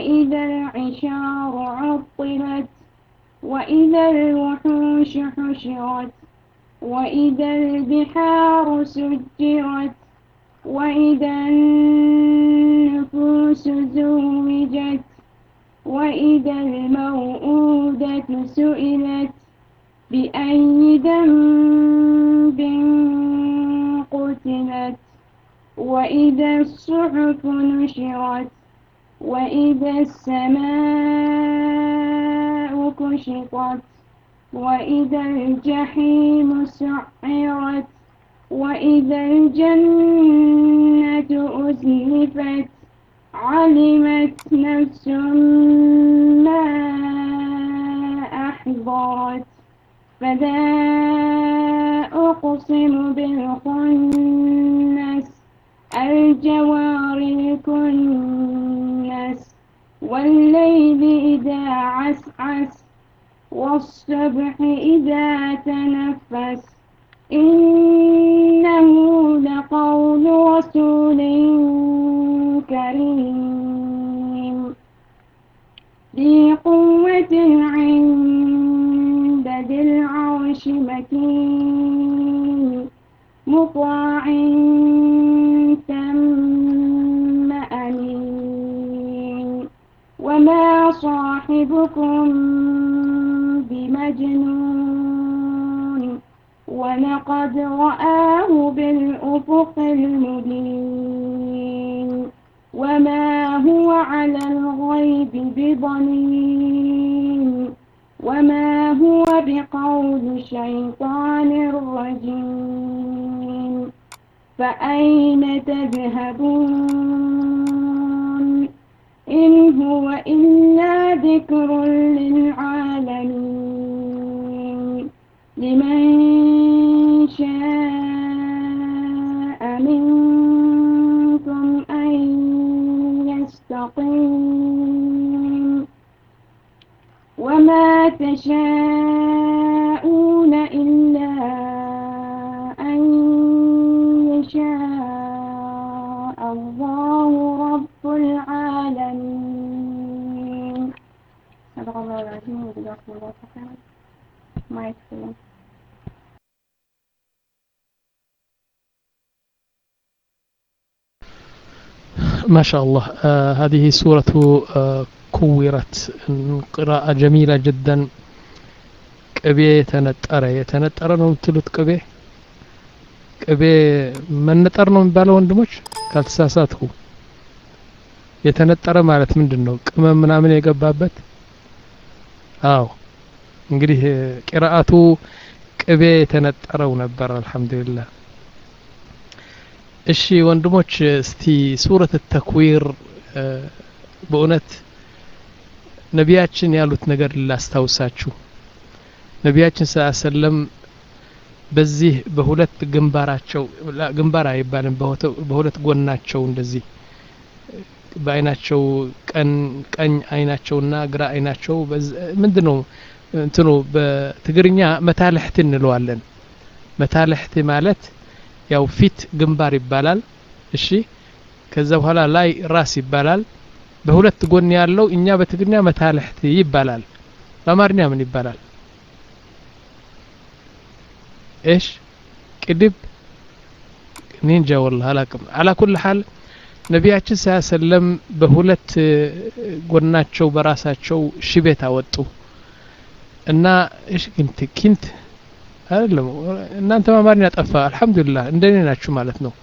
وإذا العشار عطلت وإذا الوحوش حشرت وإذا البحار سجرت وإذا النفوس زوجت وإذا الموءودة سئلت بأي ذنب قتلت وإذا الصحف نشرت وإذا السماء كشطت وإذا الجحيم سعرت وإذا الجنة أزلفت علمت نفس ما أحضرت فلا أقسم بالخنس الجوار الكنس والليل إذا عسعس والصبح إذا تنفس إنه لقول رسول كريم ذي قوة عند ذي العرش مكين مطاع ثم أمين وما صاحبكم بمجنون ولقد رآه بالأفق المبين وما هو على الغيب بضنين وما هو بقول شيطان رجيم فأين تذهبون إن هو إلا ذكر للعالمين لمن شاء منكم أن يستقيم وما تشاءون إلا أن يشاء الله رب العالمين صدق الله العظيم وجزاكم الله خيرا ما يكفي ما شاء الله آه هذه سورة آه كورت قراءة جميلة جدا ቅቤ የተነጠረ የተነጠረ ነው የምትሉት ቅቤ ቅቤ መነጠር ነው የሚባለው ወንድሞች ካልተሳሳትኩ የተነጠረ ማለት ምንድን ነው ቅመም ምናምን የገባበት አዎ እንግዲህ ቂራአቱ ቅቤ የተነጠረው ነበር አልহামዱሊላህ እሺ ወንድሞች እስቲ ሱረት ተክዊር በእውነት ነቢያችን ያሉት ነገር ላስታውሳችሁ ነቢያችን ስ ሰለም በዚህ በሁለት ግንባራቸው ግንባር አይባልም በሁለት ጎናቸው እንደዚህ በአይናቸው ቀኝ አይናቸውና ግራ አይናቸው ምንድን ነው እንትኑ በትግርኛ መታልሕቲ እንለዋለን መታልሕቲ ማለት ያው ፊት ግንባር ይባላል እሺ ከዛ በኋላ ላይ ራስ ይባላል በሁለት ጎን ያለው እኛ በትግርኛ መታልሕቲ ይባላል በአማርኛ ምን ይባላል ايش ቅድብ እኔ እንጃ ወላሂ አላቅም አላ ኩል ሐል ነቢያችን ስ ሰለም በሁለት ጎናቸው በራሳቸው ሽቤት አወጡ እና እሽ ኪንት ኪንት አይደለም እናንተ አማርኛ ጠፋ አልহামዱሊላህ እንደኔ ናችሁ ማለት ነው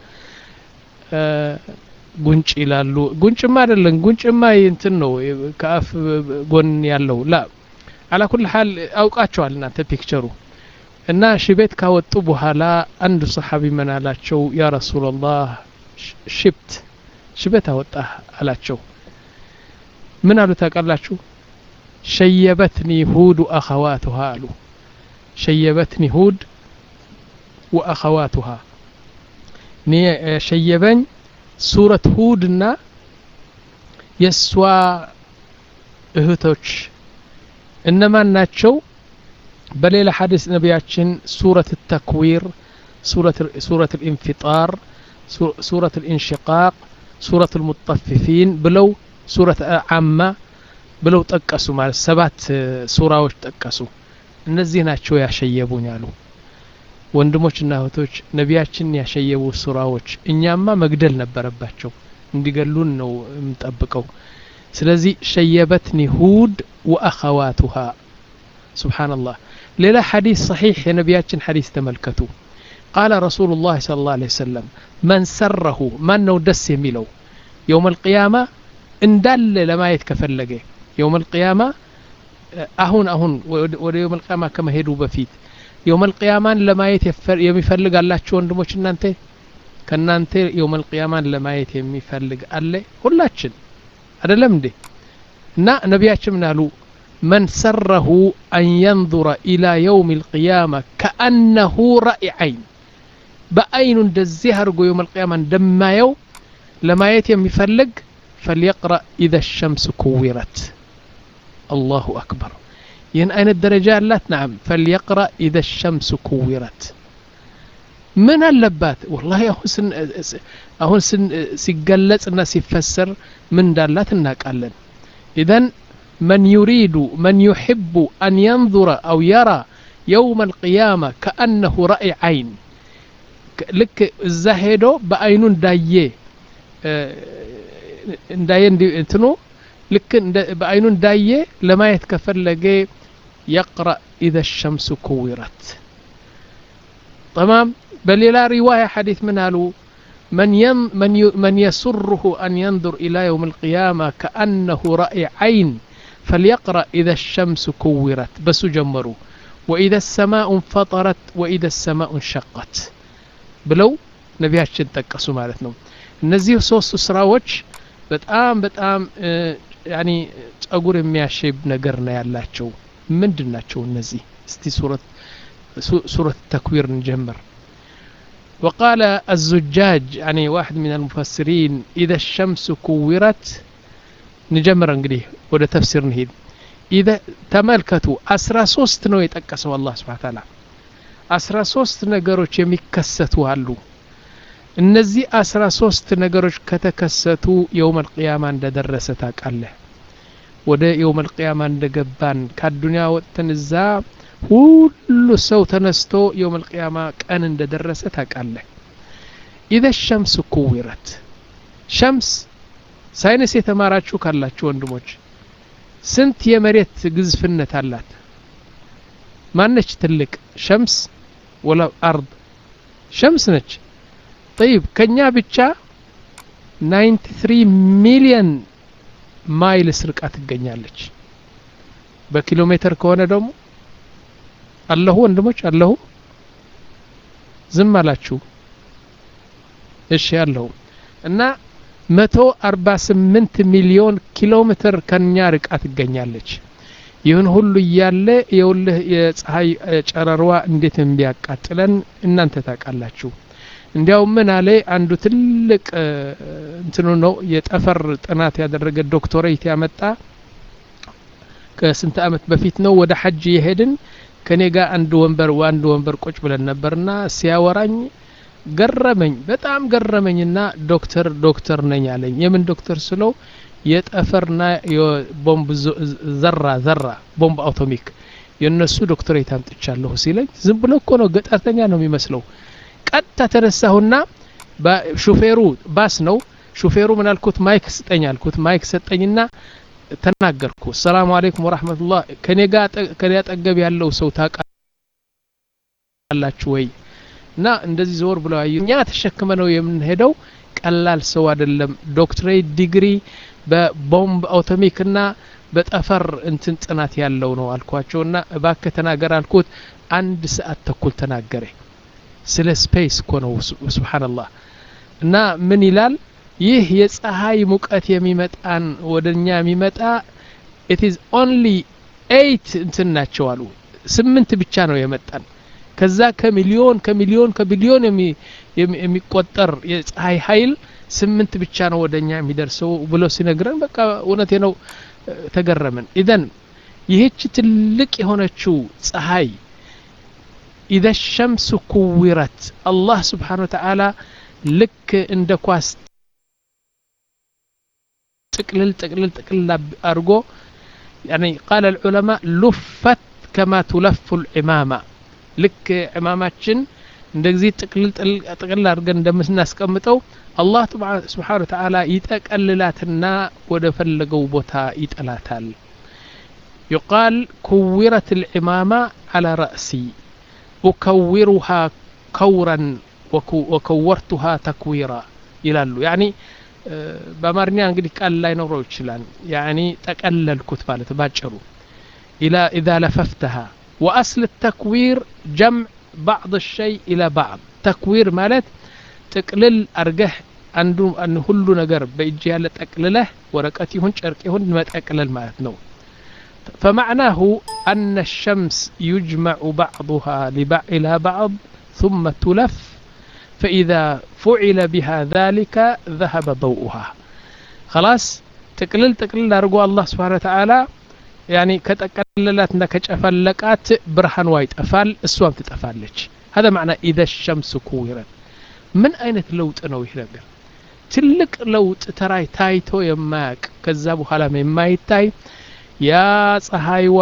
ጉንጭ ይላሉ ጉንጭማ አይደለም ጉንጭማ እንትን ነው ከአፍ ጎን ያለው ላ አላ ኩል ሐል አውቃቸዋል እናንተ ፒክቸሩ እና ሽቤት ካወጡ በኋላ አንዱ ሰሓቢ ምን አላቸው ያ ረሱላላህ ሽብት ሽቤት አወጣህ አላቸው ምን አሉ ታውቃላችሁ ሸየበትኒ ሁድ ወአኸዋቱሃ አሉ ሸየበትኒ ሁድ ወአኸዋቱሃ እኔ ሸየበኝ ሱረት ሁድና የእሷ እህቶች እነማን ናቸው በሌላ ሐዲስ ነቢያችን ሱረት ተክዊር ሱረት ልኢንፊጣር ሱረት ልኢንሽቃቅ ሱረት ልሙጠፊፊን ብለው ሱረት አማ ብለው ጠቀሱ ማለት ሰባት ሱራዎች ጠቀሱ እነዚህ ናቸው ያሸየቡኝ አሉ ወንድሞችና እህቶች ነቢያችን ያሸየቡ ሱራዎች እኛማ መግደል ነበረባቸው እንዲገሉን ነው የምንጠብቀው ስለዚህ ሸየበትኒ ሁድ ወአኸዋቱሃ ስብሓንላህ ሌላ ሐዲስ ሰሒሕ የነቢያችን ሐዲስ ተመልከቱ ቃለ ረሱሉ ላህ ስለ ላ ሰለም መን ሰረሁ ማን ነው ደስ የሚለው የውም አልቅያማ እንዳለ ለማየት ከፈለገ የውም አልቅያማ አሁን አሁን ወደ የውም አልቅያማ ከመሄዱ በፊት የውም አልቅያማን ለማየት የሚፈልግ አላችሁ ወንድሞች እናንተ ከእናንተ የውም አልቅያማን ለማየት የሚፈልግ አለ ሁላችን አይደለም እንዴ እና ነቢያችን ምን አሉ من سره أن ينظر إلى يوم القيامة كأنه رأي عين بأين دزي هرقو يوم القيامة دما يو لما يتم يفلق فليقرأ إذا الشمس كورت الله أكبر ين أين الدرجات لا نعم فليقرأ إذا الشمس كورت من اللبات والله أهون سن أهون سن سيقلت الناس يفسر من دالات الناقالن إذن من يريد من يحب أن ينظر أو يرى يوم القيامة كأنه رأي عين لك الزهدو بأين دايه እንዳየ እንትኑ ልክ በአይኑ እንዳየ ለማየት ከፈለገ يقرأ إذا الشمس كورت تمام بل رواية حديث من قالوا من ين من ي من يسره أن ينظر إلى يوم القيامة كأنه رأي عين فليقرأ إذا الشمس كورت بس جمروا وإذا السماء انفطرت وإذا السماء انشقت بلو نبياتشن تقسوا مالتنا እነዚህ ሶስቱ ስራዎች በጣም በጣም ያኒ ጸጉር የሚያሸብ ነገር ነው ያላቸው ምንድን ናቸው እነዚህ እስቲ ሱረት ሱረት ተክዊር እንጀምር وقال الزجاج يعني واحد من المفسرين إذا الشمس كورت نجمر انقليه وده تفسير نهيد إذا تملكتوا أسرى سوست نو يتقسوا الله سبحانه وتعالى أسرى سوست نقروش يمكستوا هالو እነዚህ አስራ ሶስት ነገሮች ከተከሰቱ የውም አልቅያማ እንደደረሰ ታውቃለህ ወደ የውም አልቅያማ እንደገባን ከአዱኒያ ወጥተን እዛ ሁሉ ሰው ተነስቶ የውም አልቅያማ ቀን እንደደረሰ ታውቃለህ ኢዘ ሸምስ ኩዊረት ሸምስ ሳይንስ የተማራችሁ ካላችሁ ወንድሞች ስንት የመሬት ግዝፍነት አላት ማነች ትልቅ ሸምስ ወላ አርድ ሸምስ ነች طيب ከኛ ብቻ 93 ሚሊየን ማይልስ ርቃ ትገኛለች በኪሎ ሜትር ከሆነ ደግሞ አለሁ ወንድሞች አለሁ ዝም አላችሁ እሺ አለሁ እና 148 ሚሊዮን ኪሎ ሜትር ከኛ ርቃ ትገኛለች ይህን ሁሉ እያለ የውልህ የፀሐይ ጨረሯ እንዴት እንዲያቃጥለን እናንተ ታውቃላችሁ እንዲያው ምን አለ አንዱ ትልቅ እንትኑ ነው የጠፈር ጥናት ያደረገ ዶክቶሬት ያመጣ ከስንት አመት በፊት ነው ወደ ሐጅ የሄድን ከኔ ጋር አንድ ወንበር አንድ ወንበር ቁጭ ብለን ነበርና ሲያወራኝ ገረመኝ በጣም ገረመኝና ዶክተር ዶክተር ነኝ አለኝ የምን ዶክተር ስለው የጠፈርና የቦምብ ዘራ ዘራ ቦምብ አውቶሚክ የእነሱ ዶክተሬት አምጥቻለሁ ሲለኝ ዝም ብሎ እኮ ነው ገጠርተኛ ነው የሚመስለው ቀጥታ ተነሳሁና ሹፌሩ ባስ ነው ሹፌሩ ምን አልኩት ማይክ ስጠኝ አልኩት ማይክ ሰጠኝና ተናገርኩ ሰላሙ አለይኩም ወራህመቱላህ ከኔ ጋር ከኔ አጠገብ ያለው ሰው ታውቃላችሁ ወይ እና እንደዚህ ዞር ብለው አዩ እኛ ተሸክመ ነው የምንሄደው ቀላል ሰው አይደለም ዶክትሬት ዲግሪ በቦምብ አውቶሚክና በጠፈር እንትን ጥናት ያለው ነው አልኳቸውና እባክህ ተናገር አልኩት አንድ ሰዓት ተኩል ተናገረ ስለ ስፔስ እኮ ነው ስብሓንላህ እና ምን ይላል ይህ የፀሐይ ሙቀት የሚመጣን ወደ እኛ የሚመጣ ኢት ኢዝ ኦንሊ ኤይት እንትን ናቸው አሉ ስምንት ብቻ ነው የመጣን ከዛ ከሚሊዮን ከሚሊዮን ከቢሊዮን የሚቆጠር የፀሐይ ኃይል ስምንት ብቻ ነው ወደ እኛ የሚደርሰው ብሎ ሲነግረን በቃ እውነቴ ነው ተገረምን ኢዘን ይህች ትልቅ የሆነችው ፀሐይ ኢዘ ሸምስ ኩዊረት አላህ ስብሓን ወተዓላ ልክ እንደ ኳስ ጥቅልል ጥቅልል ጥቅልል አድርጎ يعني قال العلماء لفت كما تلف العمامة ልክ ዕማማችን እንደዚህ ጥቅልል ጥቅልል አድርገን እንደምናስቀምጠው አላህ ስብሓን ወተዓላ ይጠቀልላትና ወደ ፈለገው ቦታ ይጥላታል يقال كورت العمامة على رأسي أكورها كورا وكورتها تكويرا ይላሉ ያኒ በአማርኛ እንግዲህ ቃል ላይ ኖረው ይችላል ያኒ ጠቀለልኩት ማለት ባጭሩ ኢላ ኢዛ ለፈፍተሃ ወአስል ተክዊር ጀምዕ ባዕض ሸይ ኢላ ባዕض ተክዊር ማለት ጥቅልል አርገህ አንዱ ሁሉ ነገር በእጅ ያለ ጠቅልለህ ወረቀት ይሁን ጨርቅ ይሁን መጠቅለል ማለት ነው فمعناه أن الشمس يجمع بعضها إلى بعض ثم تلف فإذا فعل بها ذلك ذهب ضوءها خلاص تقلل تقلل أرجو الله سبحانه وتعالى يعني كتقللت كشفلقات برهان وايد أفال السوام تتفالج هذا معنى إذا الشمس كورت من أين لوط ነው ይህ ነገር ትልቅ ለውጥ ተራይ ታይቶ የማያቅ ከዛ በኋላ የማይታይ ያ ፀሐይዋ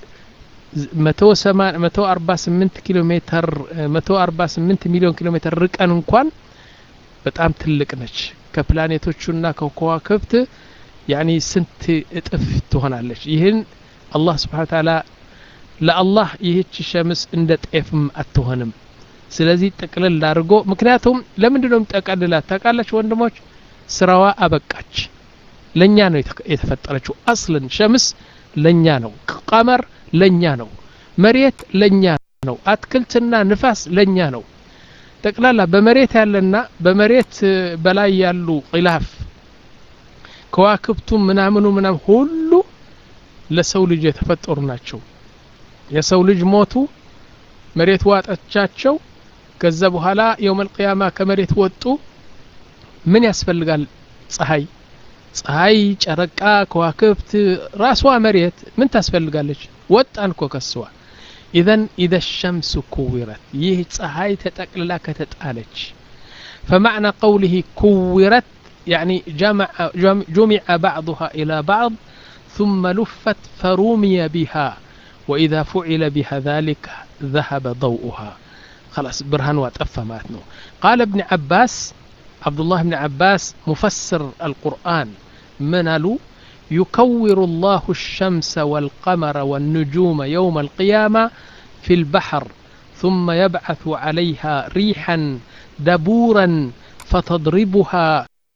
መቶ አርባ ስምንት ኪሎ ሜትር መቶ አርባ ስምንት ሚሊዮን ኪሎ ሜትር ርቀን እንኳን በጣም ትልቅ ነች ከፕላኔቶቹና ከከዋክብት ያኒ ስንት እጥፍ ትሆናለች ይህን አላህ ስብሓን ታላ ለአላህ ይህች ሸምስ እንደ ጤፍም አትሆንም ስለዚህ ጥቅልል አድርጎ ምክንያቱም ለምንድ ነው የሚጠቀልላት ታውቃላችሁ ወንድሞች ስራዋ አበቃች ለእኛ ነው የተፈጠረችው አስልን ሸምስ ለእኛ ነው ቀመር ለእኛ ነው መሬት ለእኛ ነው አትክልትና ንፋስ ለእኛ ነው ጠቅላላ በመሬት ያለና በመሬት በላይ ያሉ ቂላፍ ከዋክብቱ ምናምኑ ምናም ሁሉ ለሰው ልጅ የተፈጠሩ ናቸው የሰው ልጅ ሞቱ መሬት ዋጠቻቸው ከዛ በኋላ የውመል ቅያማ ከመሬት ወጡ ምን ያስፈልጋል ፀሐይ ፀሐይ ጨረቃ ከዋክብት ራሷ መሬት ምን ታስፈልጋለች ወጣን እኮ ከስዋ ኢዘን ኢዘ ሸምሱ ኩዊረት ይህ ፀሐይ ተጠቅልላ ከተጣለች فمعنى قوله كورت يعني جمع جمع بعضها إلى بعض ثم لفت فرمي بها وإذا فعل بها ذلك ذهب ضوءها خلاص برهان واتأفى ماتنو قال ابن عباس عبد الله بن عباس مفسر القرآن من قالوا يكور الله الشمس والقمر والنجوم يوم القيامة في البحر ثم يبعث عليها ريحا دبورا فتضربها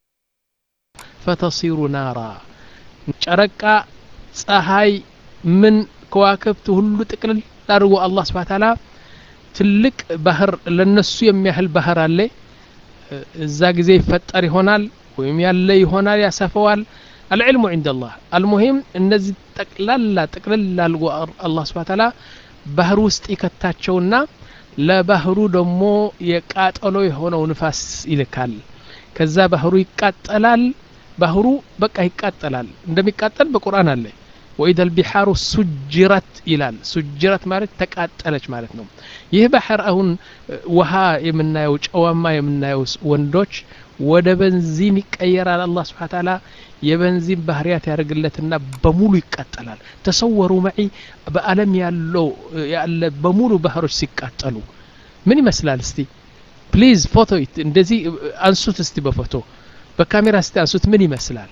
فتصير نارا شركا ፀሐይ ምን ከዋክብት ሁሉ ጥቅልል አድርጎ አላህ ስብሓ ታላ ትልቅ ባህር ለነሱ የሚያህል ባህር አለ እዛ ጊዜ ይፈጠር ይሆናል ወይም ያለ ይሆናል ያሰፈዋል አልዕልሙ ዕንደ ላህ አልሙሂም እነዚህ ጠቅላላ ጥቅልል አድርጎ አላህ ስብሓ ታላ ባህር ውስጥ ይከታቸውና ለባህሩ ደግሞ የቃጠሎ የሆነው ንፋስ ይልካል ከዛ ባህሩ ይቃጠላል ባህሩ በቃ ይቃጠላል እንደሚቃጠል በቁርአን አለ ወኢደ ልቢሓሩ ሱጅረት ይላል ሱጅረት ማለት ተቃጠለች ማለት ነው ይህ ባህር አሁን ውሃ የምናየው ጨዋማ የምናየው ወንዶች ወደ በንዚን ይቀየራል አላህ ስብሓ ታላ የበንዚን ባህርያት ያደርግለትና በሙሉ ይቃጠላል ተሰወሩ መዒ በአለም ያለው ያለ በሙሉ ባህሮች ሲቃጠሉ ምን ይመስላል እስቲ ፕሊዝ ፎቶ እንደዚህ አንሱት እስቲ በፎቶ በካሜራ እስቲ አንሱት ምን ይመስላል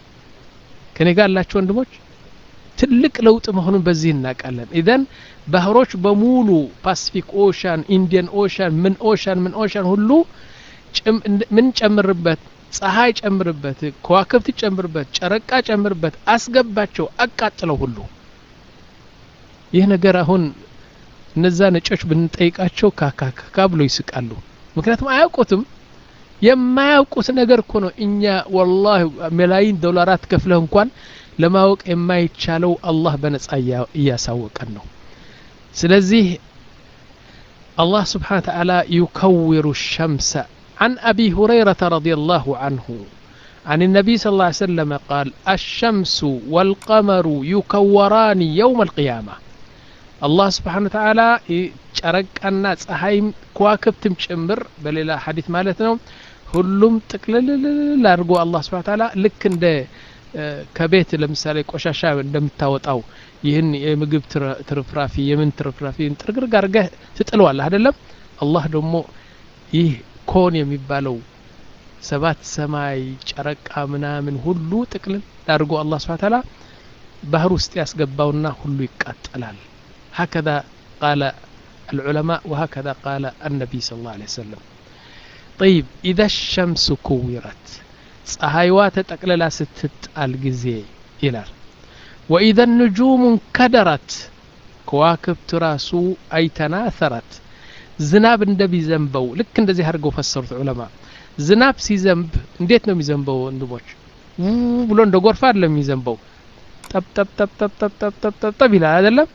ከኔ ጋር ያላችሁ ወንድሞች ትልቅ ለውጥ መሆኑን በዚህ እናውቃለን ኢዘን ባህሮች በሙሉ ፓሲፊክ ኦሻን ኢንዲያን ኦሻን ምን ኦሻን ምን ኦሻን ሁሉ ምን ጨምርበት ፀሐይ ጨምርበት ከዋክብት ጨምርበት ጨረቃ ጨምርበት አስገባቸው አቃጥለው ሁሉ ይህ ነገር አሁን እነዛ ነጮች ብንጠይቃቸው ካካካ ብሎ ይስቃሉ ምክንያቱም አያውቁትም የማያውቁት ነገር እኮ ነው እኛ ወላሂ ሚላይን ዶላራት ከፍለህ እንኳን ለማወቅ የማይቻለው አላህ በነጻ እያሳወቀን ነው ስለዚህ አላህ ስብሓን ተዓላ ዩከውሩ ሸምሰ عن أبي هريرة رضي الله عنه عن النبي صلى الله عليه وسلم قال الشمس والقمر يكوران يوم القيامة الله سبحانه وتعالى ጨረቃና ፀሐይም ከዋክብትም ጭምር በሌላ ሐዲት ማለት ነው ሁሉም ጥቅልልል አድርጎ አላህ ስብሓ ታላ ልክ እንደ ከቤት ለምሳሌ ቆሻሻ እንደምታወጣው ይህን የምግብ ትርፍራፊ የምን ትርፍራፊ ጥርግርግ አድርገህ ትጥለዋለህ አይደለም አላህ ደግሞ ይህ ኮን የሚባለው ሰባት ሰማይ ጨረቃ ምናምን ሁሉ ጥቅልል አድርጎ አላህ ስብሐ ተዓላ ባህር ውስጥ ያስገባውና ሁሉ ይቃጠላል هكذا قال العلماء وهكذا قال النبي صلى الله عليه وسلم طيب إذا الشمس كورت ፀሐይዋ ተጠቅልላ ስትጣል ጊዜ ይላል ወኢዘ ንጁሙ እንከደረት ከዋክብት ራሱ አይተናተረት ዝናብ እንደሚዘንበው ልክ እንደዚህ አድርገው ፈሰሩት ዑለማ ዝናብ ሲዘንብ እንዴት ነው የሚዘንበው ወንድሞች ብሎ እንደ ጎርፍ አይደለም የሚዘንበው ጠብጠብጠብጠብጠብጠብጠብ ይላል አይደለም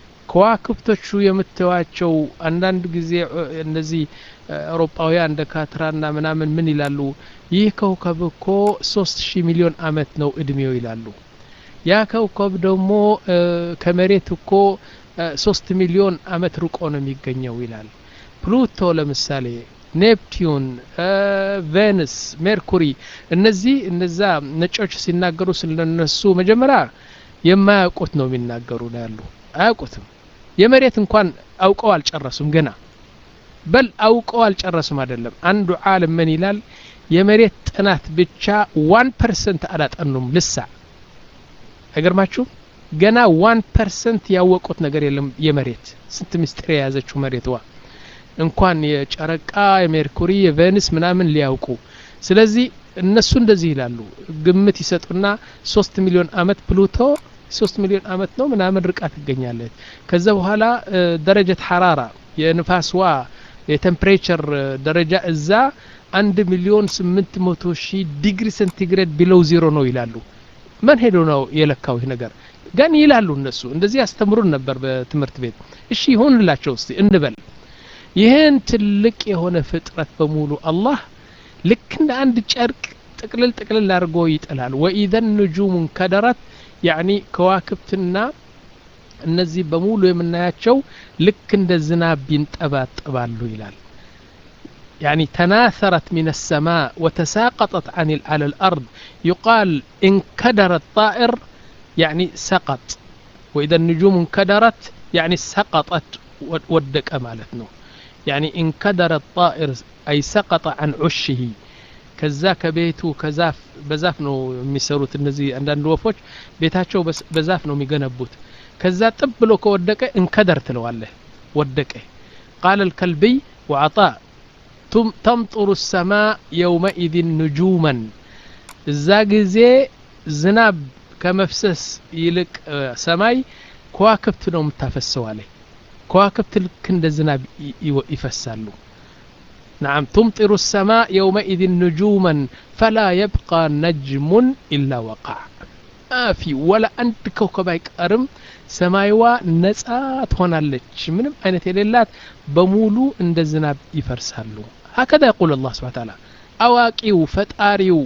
ከዋክብቶቹ የምትዋቸው አንዳንድ ጊዜ እነዚህ አውሮፓውያን እንደ ካትራና ምናምን ምን ይላሉ ይህ ከውከብ እኮ ሶስት ሺህ ሚሊዮን አመት ነው እድሜው ይላሉ ያ ከውከብ ደግሞ ከመሬት እኮ ሶስት ሚሊዮን አመት ርቆ ነው የሚገኘው ይላል ፕሉቶ ለምሳሌ ኔፕቲዩን ቬንስ ሜርኩሪ እነዚህ እነዛ ነጮች ሲናገሩ ስለነሱ መጀመሪያ የማያውቁት ነው የሚናገሩ ነው ያሉ አያውቁትም የመሬት እንኳን አውቀው አልጨረሱም ገና በል አውቀው አልጨረሱም አይደለም አንዱ ዓለም ምን ይላል የመሬት ጥናት ብቻ ዋን ፐርሰንት አላጠኑም ልሳ አይገርማችሁ ገና ዋን ፐርሰንት ያወቁት ነገር የለም የመሬት ስንት ምስጢር የያዘችው መሬትዋ እንኳን የጨረቃ የሜርኩሪ የቬንስ ምናምን ሊያውቁ ስለዚህ እነሱ እንደዚህ ይላሉ ግምት ይሰጡና ሶስት ሚሊዮን አመት ፕሉቶ ሶስት ሚሊዮን አመት ነው ምናምን ርቃ ትገኛለች ከዛ በኋላ ደረጀት ሐራራ የንፋስዋ የቴምፕሬቸር ደረጃ እዛ አንድ ሚሊዮን ስምንት መቶ ሺህ ዲግሪ ሴንቲግሬድ ቢለው ዜሮ ነው ይላሉ ማን ሄዶ ነው የለካው ይህ ነገር ግን ይላሉ እነሱ እንደዚህ ያስተምሩን ነበር በትምህርት ቤት እሺ ይሁንላቸው እስቲ እንበል ይህን ትልቅ የሆነ ፍጥረት በሙሉ አላህ ልክ እንደ አንድ ጨርቅ ጥቅልል ጥቅልል አድርጎ ይጥላል ወኢዘን ንጁሙ እንከደረት ያኒ ከዋክብትና እነዚህ በሙሉ የምናያቸው ልክ እንደ ዝናብ ይንጠባጠባሉ ይላል يعني تناثرت من السماء وتساقطت عن على الأرض يقال انكدر الطائر يعني سقط وإذا النجوم انكدرت يعني سقطت ودك مالتنا يعني انكدر الطائر أي سقط عن عشه ከዛ ከቤቱ ከዛፍ በዛፍ ነው የሚሰሩት እነዚህ አንዳንድ ወፎች ቤታቸው በዛፍ ነው የሚገነቡት ከዛ ጥብ ብሎ ከወደቀ እንከደር ትለዋለህ ወደቀ ቃል الكلبي وعطاء تمطر السماء يومئذ نجوما እዛ ጊዜ ዝናብ ከመፍሰስ ይልቅ ሰማይ ከዋክብት ነው የምታፈሰው አለ ከዋክብት ልክ እንደ ዝናብ ይፈሳሉ نعم تمطر السماء يومئذ نجوما فلا يبقى نجم إلا وقع ما في ولا أنت كوكب أرم سمايوا نسات هنا لك من أين تليلات بمولو عند الزناب يفرسالو هكذا يقول الله سبحانه وتعالى أواقيو فتاريو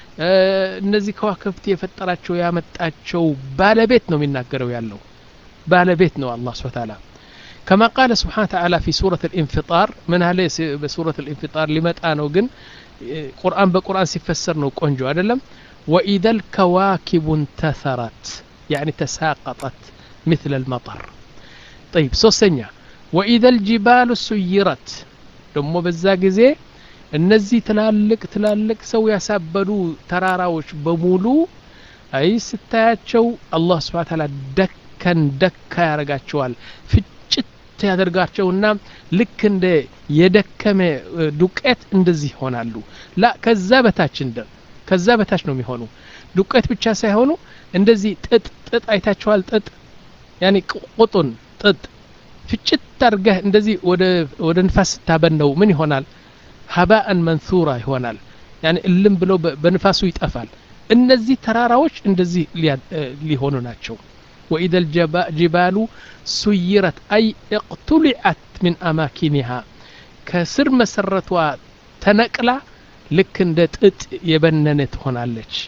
እነዚህ ከዋክብት የፈጠራቸው ያመጣቸው ባለቤት ነው የሚናገረው ያለው ባለቤት ነው አላህ ስብሐ ተዓላ كما قال سبحانه وتعالى في سورة الانفطار من هذا بسورة الانفطار لمتى نوجن قرآن بقرآن سيفسر نو قنجو أدلم وإذا الكواكب انتثرت يعني تساقطت مثل المطر طيب سوسنيا وإذا الجبال سيرت دمو بزاق زي እነዚህ ትላልቅ ትላልቅ ሰው ያሳበዱ ተራራዎች በሙሉ አይ ስታያቸው አላህ ስብሐ ተዓላ ደከን ደካ ያደርጋቸዋል ፍጭት ያደርጋቸውና ልክ እንደ የደከመ ዱቄት እንደዚህ ይሆናሉ ላ ከዛ በታች እንደ ከዛ በታች ነው የሚሆኑ ዱቄት ብቻ ሳይሆኑ እንደዚህ ጥጥ ጥጥ አይታችኋል ጥጥ ያኒ ቁጡን ጥጥ ፍጭት አድርገህ እንደዚህ ወደ ንፋስ ስታበነው ምን ይሆናል ሀባአን መንሱራ ይሆናል ያኒ እልም ብሎ በንፋሱ ይጠፋል እነዚህ ተራራዎች እንደዚህ ሊሆኑ ናቸው وإذا الجبال سيرت أي اقتلعت من أماكنها كسر مسرتها تنقلة لك اندت يبننت هنا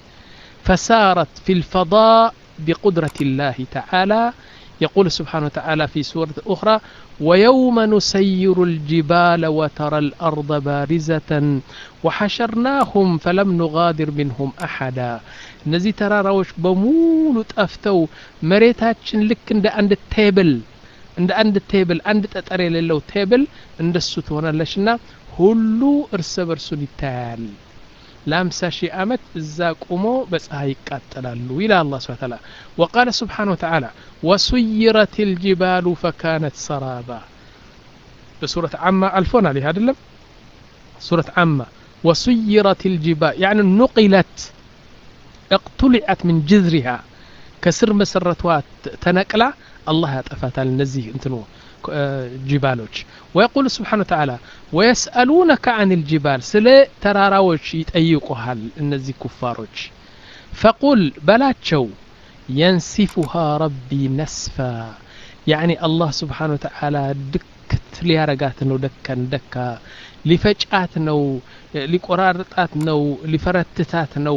فسارت في الفضاء بقدرة الله تعالى يقول سبحانه وتعالى في سورة أخرى ويوم نسير الجبال وترى الأرض بارزة وحشرناهم فلم نغادر منهم أحدا እነዚህ ተራራዎች በሙሉ ጠፍተው መሬታችን ልክ እንደ አንድ ቴብል እንደ አንድ ቴብል አንድ ጠጠር የሌለው ቴብል እንደሱ ትሆናለች እና ሁሉ እርስ በርሱን ይታያል ለአምሳ ሺህ ዓመት እዛ ቁሞ በፀሐይ ይቃጠላሉ ይላል አላ ስብን ታላ ወቃለ ስብሓን ወተዓላ ወሱይረት ልጅባሉ ፈካነት ሰራባ በሱረት ዓማ አልፎናል ይህ አይደለም ሱረት ዓማ ወሱይረት ልጅባል ያኒ ኑቂለት اقتلعت من جذرها كسر مسرتها تنقلا الله يطفاتال نزيه انتنو جبالوች ويقول سبحانه وتعالى ويسألونك عن الجبال سለ ተራራዎች ይጠይቁሃል እነዚህ ኩፋሮች فقل በላቸው ينسفها ربي نسفا يعني الله سبحانه وتعالى ድክት ሊያረጋት ነው ደከን ደካ ሊፈጫት ነው ሊቆራርጣት ነው ሊፈረትታት ነው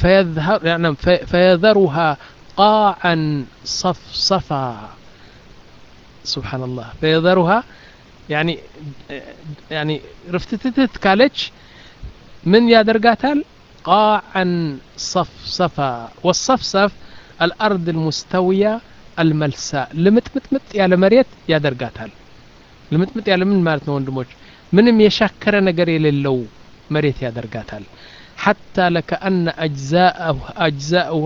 ፈየዘሩሃ ቃዓን ሰፍሰፋ ስብሓን ላህ ፈየዘሩሃ ያኒ ርፍትትትት ካለች ምን ያደርጋታል ቃዓን ሰፍሰፋ ወሰፍሰፍ አልአርድ ልሙስተውያ አልመልሳ ልምጥምጥምጥ ያለ መሬት ያደርጋታል ልምጥምጥ ያለ ምን ማለት ነው ወንድሞች ምንም የሻከረ ነገር የሌለው መሬት ያደርጋታል ሐታ ለከአነ አጅዛኡሃ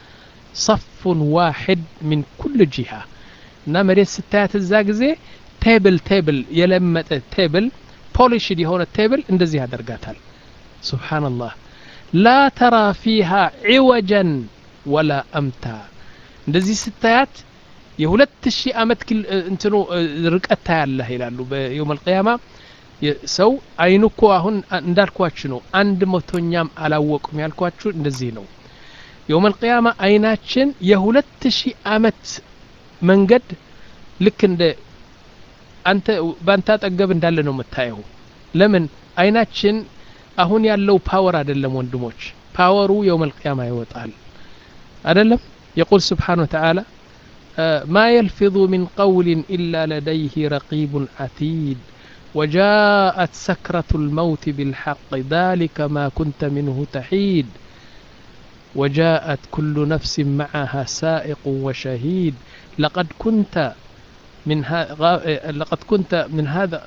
ሰፉን ዋሕድ ሚን ኩል ጂሃ እና መሬት ስታያት እዛ ጊዜ ቴብል ቴብል የለመጠ ቴብል ፖሊሽድ የሆነ ቴብል እንደዚህ ያደርጋታል ስብሓንላህ ላ ተራ ፊሃ ዒወጀን ወላ አምታ እንደዚህ ስታያት የሁለት ሺህ ዓመት እንትኑ ርቀት ታያለህ ይላሉ በየውም አልቅያማ ሰው አይኑ እኮ አሁን እንዳልኳችሁ ነው አንድ መቶኛም አላወቁም ያልኳችሁ እንደዚህ ነው የውም አልቅያማ አይናችን የሁለት ሺህ ዓመት መንገድ ልክ እንደ አንተ በአንተ አጠገብ እንዳለ ነው የምታየው ለምን አይናችን አሁን ያለው ፓወር አይደለም ወንድሞች ፓወሩ የውም አልቅያማ ይወጣል አይደለም يقول سبحانه وتعالى ما يلفظ من قول إلا لديه رقيب عتيد وجاءت سكرة الموت بالحق ذلك ما كنت منه تحيد وجاءت كل نفس معها سائق وشهيد لقد كنت من هذا لقد كنت من هذا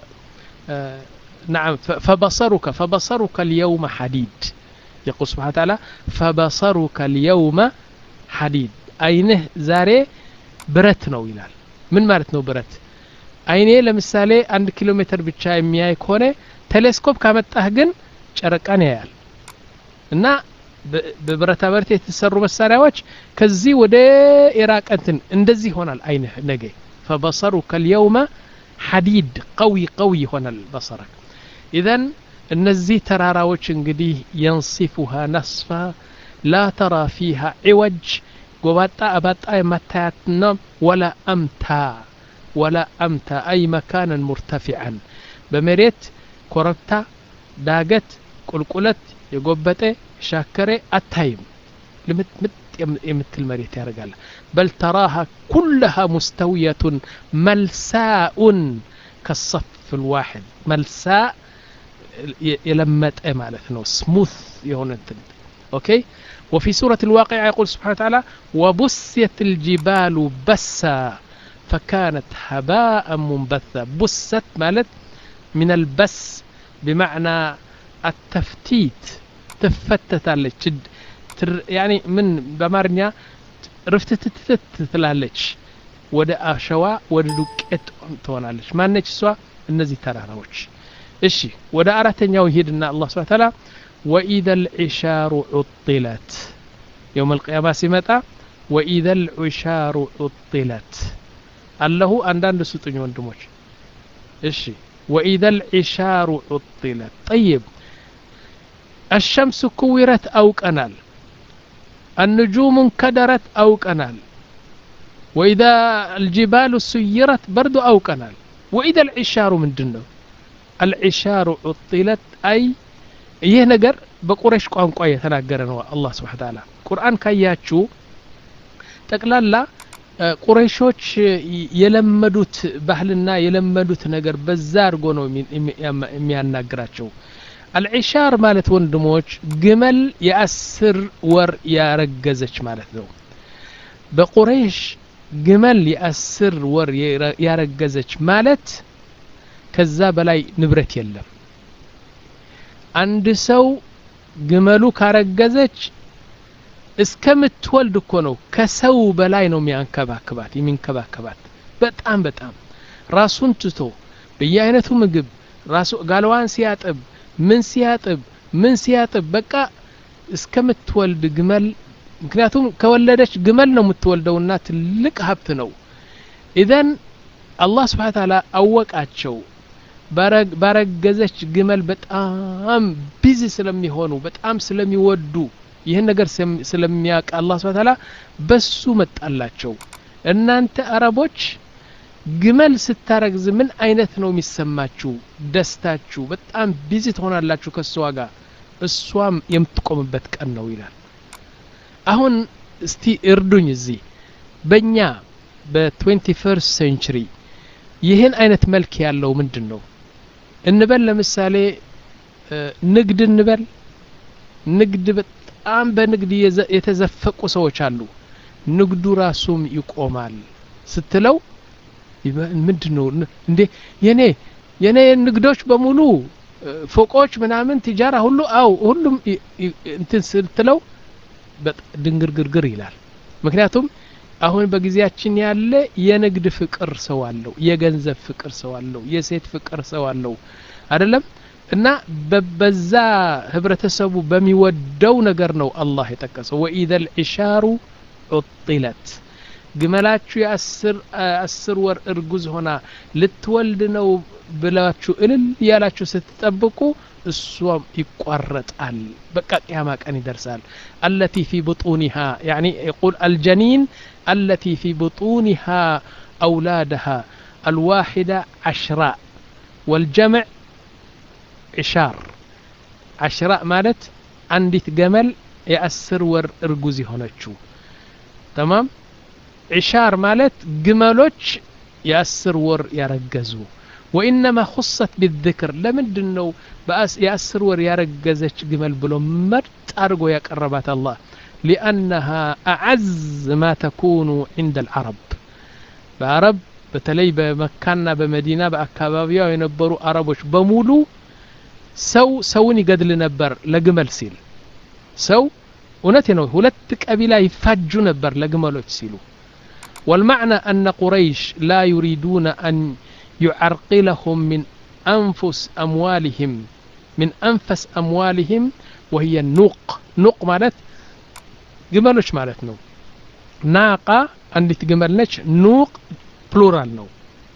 نعم فبصرك فبصرك اليوم حديد يقول سبحانه وتعالى فبصرك اليوم حديد አይንህ ዛሬ ብረት ነው ይላል ምን ማለት ነው ብረት አይኔ ለምሳሌ አንድ ኪሎ ሜትር ብቻ የሚያይ ከሆነ ቴሌስኮፕ ካመጣህ ግን ጨረቃን ያያል እና በብረታ ብረት የተሰሩ መሳሪያዎች ከዚህ ወደ ኢራቅ እንትን እንደዚህ ይሆናል አይንህ ነገ ፈበሰሩከ ልየውመ ሐዲድ ቀዊ ቀዊ ይሆናል በሰረክ ኢዘን እነዚህ ተራራዎች እንግዲህ የንሲፉሃ ነስፋ ላ ተራ ፊሃ ዒወጅ ጎባጣ አባጣ የማታያትና ወላ አምታ ወላ አምታ አይ መካነን ሙርተፊዐን በመሬት ኮረብታ ዳገት ቁልቁለት የጎበጠ ሻከሬ አታይም ልምጥምጥ የምትል መሬት ያደርጋል በል ተራሃ ኩለሃ ሙስተውየቱን መልሳኡን ከሰፍ ልዋሕድ መልሳ የለመጠ ማለት ነው ስሙት የሆነ እንትን ኦኬ وفي سورة الواقع يقول سبحانه وتعالى وبست الجبال بسا فكانت هباء منبثا بست مالت من البس بمعنى التفتيت تفتت يعني من بمارنيا رفتتتت ትላለች ወደ አሸዋ ወደ ዱቄት ትሆናለች ማነች እሷ እነዚህ ተራራዎች እሺ ወደ አራተኛው ይሄድና አላህ ስብሐ ተዓላ وإذا العشار عطلت يوم القيامة سمتا وإذا العشار عطلت الله عندنا سطني وندموش إيش وإذا العشار عطلت طيب الشمس كورت أو كنال النجوم انكدرت أو كنال وإذا الجبال سيرت برد أو كنال وإذا العشار من دنو العشار عطلت أي ይህ ነገር በቁረሽ ቋንቋ የተናገረ ነው አላህ ስብሓ ተዓላ ቁርአን ካያችሁ ጠቅላላ ቁረይሾች የለመዱት ባህልና የለመዱት ነገር በዛ አድርጎ ነው የሚያናግራቸው አልዒሻር ማለት ወንድሞች ግመል የአስር ወር ያረገዘች ማለት ነው በቁረይሽ ግመል የአስር ወር ያረገዘች ማለት ከዛ በላይ ንብረት የለም አንድ ሰው ግመሉ ካረገዘች እስከምትወልድ እኮ ነው ከሰው በላይ ነው የሚያንከባክባት የሚንከባከባት በጣም በጣም ራሱን ትቶ በየአይነቱ ምግብ ራሱ ጋለዋን ሲያጥብ ምን ሲያጥብ ምን ሲያጥብ በቃ እስከምትወልድ ግመል ምክንያቱም ከወለደች ግመል ነው የምትወልደውና ትልቅ ሀብት ነው ኢዘን አላህ ስብሓን ታላ አወቃቸው ባረገዘች ግመል በጣም ቢዚ ስለሚሆኑ በጣም ስለሚወዱ ይህን ነገር ስለሚያውቅ አላህ ስብሓን ታላ በሱ መጣላቸው እናንተ አረቦች ግመል ስታረግዝ ምን አይነት ነው የሚሰማችሁ ደስታችሁ በጣም ቢዚ ትሆናላችሁ ከእሷ ጋር እሷም የምትቆምበት ቀን ነው ይላል አሁን እስቲ እርዱኝ እዚህ በእኛ በትዌንቲ ፈርስት ሴንቹሪ ይህን አይነት መልክ ያለው ምንድን ነው እንበል ለምሳሌ ንግድ እንበል ንግድ በጣም በንግድ የተዘፈቁ ሰዎች አሉ ንግዱ ራሱም ይቆማል ስትለው ምንድን ነው እንዴ የኔ የኔ ንግዶች በሙሉ ፎቆች ምናምን ቲጃራ ሁሉ አው ሁሉም እንትን ስትለው ድንግርግርግር ይላል ምክንያቱም አሁን በጊዜያችን ያለ የንግድ ፍቅር ሰው አለው የገንዘብ ፍቅር ሰው አለው የሴት ፍቅር ሰው አለው አይደለም እና በዛ ህብረተሰቡ በሚወደው ነገር ነው አላህ የጠቀሰው ወኢዘ ልዕሻሩ ዑጢለት ግመላችሁ የአስር ወር እርጉዝ ሆና ልትወልድ ነው ብላችሁ እልል እያላችሁ ስትጠብቁ እሷም ይቋረጣል በቃ ቅያማ ቀን ይደርሳል አለቲ ፊ ብጡኒሃ ያኒ يقول الجنين التي في بطونها أولادها الواحدة عشراء والجمع عشار عشراء مالت عندي جمل يأسر ور إرجوزي هونتشو تمام عشار مالت جملوش يأسر ور يرجزو وإنما خصت بالذكر لمن ነው የአስር ወር ያረገዘች ግመል ብሎ መርጥ አድርጎ ያቀረባት አላህ ሊአነሃ አዓዝ ማ ተኩኑ ዕንደ ልዓረብ በአረብ በተለይ በመካና በመዲና በአካባቢዋ የነበሩ አረቦች በሙሉ ሰው ሰውን ይገድል ነበር ለግመል ሲል ሰው እውነት ነው ሁለት ቀቢላ ይፋጁ ነበር ለግመሎች ሲሉ والمعنى أن قريش لا يريدون أن يعرقلهم من أنفس أموالهم من أنفس أموالهم وهي النوق نوق مالت جمالوش مالت نو ناقة عندي جمالنش نوق بلورال نو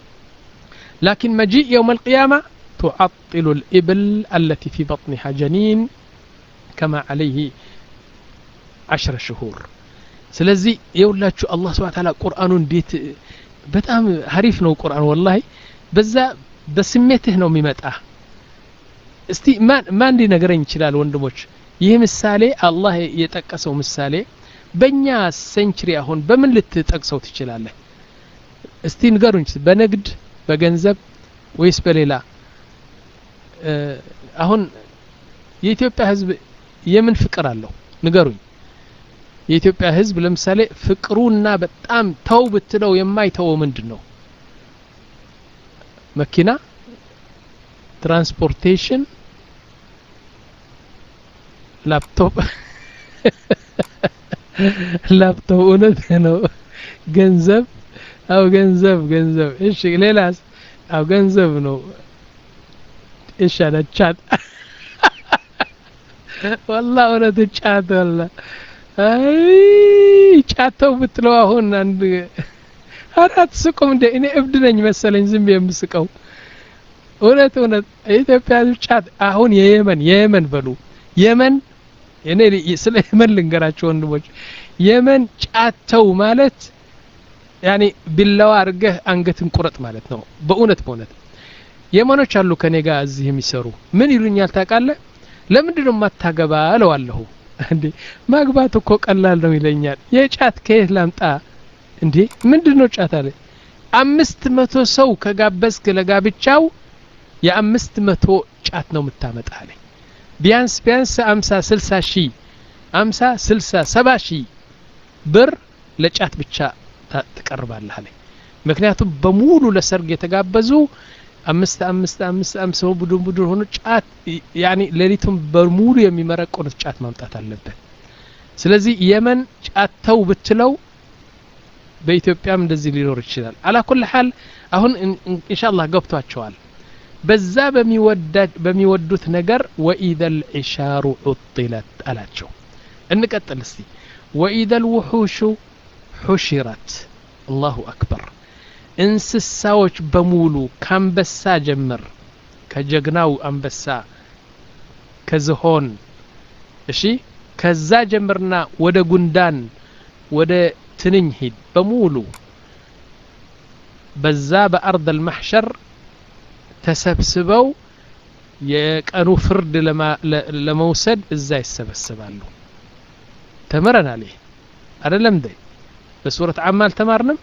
لكن مجيء يوم القيامة تعطل الإبل التي في بطنها جنين كما عليه عشر شهور ስለዚህ የውላችሁ አላህ ስብሐ ተዓላ ቁርአኑ እንዴት በጣም ሀሪፍ ነው ቁርአን ወላሂ በዛ በስሜትህ ነው የሚመጣ እስቲ ማን ሊነግረኝ ይችላል ወንድሞች ይህ ምሳሌ አላህ የጠቀሰው ምሳሌ በእኛ ሴንችሪ አሁን በምን ልትጠቅሰው ትችላለህ እስቲ ንገሩኝ በንግድ በገንዘብ ወይስ በሌላ አሁን የኢትዮጵያ ህዝብ የምን ፍቅር አለው ንገሩኝ የኢትዮጵያ ህዝብ ለምሳሌ ፍቅሩና በጣም ተው ብትለው የማይተወው ምንድን ነው መኪና ትራንስፖርቴሽን ላፕቶፕ ላፕቶፕ እውነት ነው ገንዘብ አው ገንዘብ ገንዘብ እሺ ሌላስ አው ገንዘብ ነው እሺ አለ ቻት ወላ እውነት ጫት ወላ አይ ጫተው ብትለው አሁን አንድ አራት ስቁም እንደ እኔ እብድ ነኝ መሰለኝ ዝም የምስቀው እውነት እውነት የኢትዮጵያ ጫት አሁን የየመን የየመን በሉ የመን እኔ ስለ የመን ልንገራቸው ወንድሞች የመን ጫተው ማለት ያኔ ቢላዋ አድርገህ አንገትን ቁረጥ ማለት ነው በእውነት በእውነት የመኖች አሉ ከኔ ጋር እዚህ የሚሰሩ ምን ይሉኛል ታውቃለህ ለምንድን ነው የማታገባ እለዋለሁ እንዴ ማግባት እኮ ቀላል ነው ይለኛል የጫት ከየት ላምጣ እንዴ ምንድን ነው ጫት አለ አምስት መቶ ሰው ከጋበዝክ ለጋብቻው የአምስት መቶ ጫት ነው የምታመጣ አለኝ ቢያንስ ቢያንስ አምሳ ስልሳ ሺህ አምሳ ስልሳ ሰባ ሺህ ብር ለጫት ብቻ ትቀርባለህ አለኝ ምክንያቱም በሙሉ ለሰርግ የተጋበዙ አምስት አምስት አምስት አምስት ሰው ቡድን ቡድን ሆኖ ጫት ያኒ ሌሊቱን በሙሉ የሚመረቆኑት ጫት ማምጣት አለበት ስለዚህ የመን ጫት ተው ብትለው በኢትዮጵያም እንደዚህ ሊኖር ይችላል አላኩል ሀል አሁን ኢንሻአላህ ገብቷቸዋል በዛ በሚወዱት ነገር ወኢዘ ልዕሻሩ ዑጥለት አላቸው እንቀጥል እስቲ ወኢዘ ልውሑሹ ሑሽረት አላሁ አክበር እንስሳዎች በሙሉ ከአንበሳ ጀምር ከጀግናው አንበሳ ከዝሆን እሺ ከዛ ጀምርና ወደ ጉንዳን ወደ ትንኝ ሂድ በሙሉ በዛ በአርድ አልማሕሸር ተሰብስበው የቀኑ ፍርድ ለመውሰድ እዛ ይሰበስባሉ ተምረናል ይህ አደለም እንዴ በሱረት አማ አልተማርንም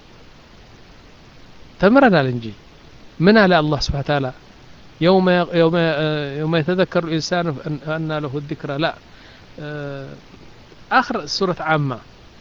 ተምረናል እንጂ ምን አለ አላህ ስብሓ ታላ يوم يوم يوم يتذكر الإنسان أن له الذكرى لا آخر سورة عامة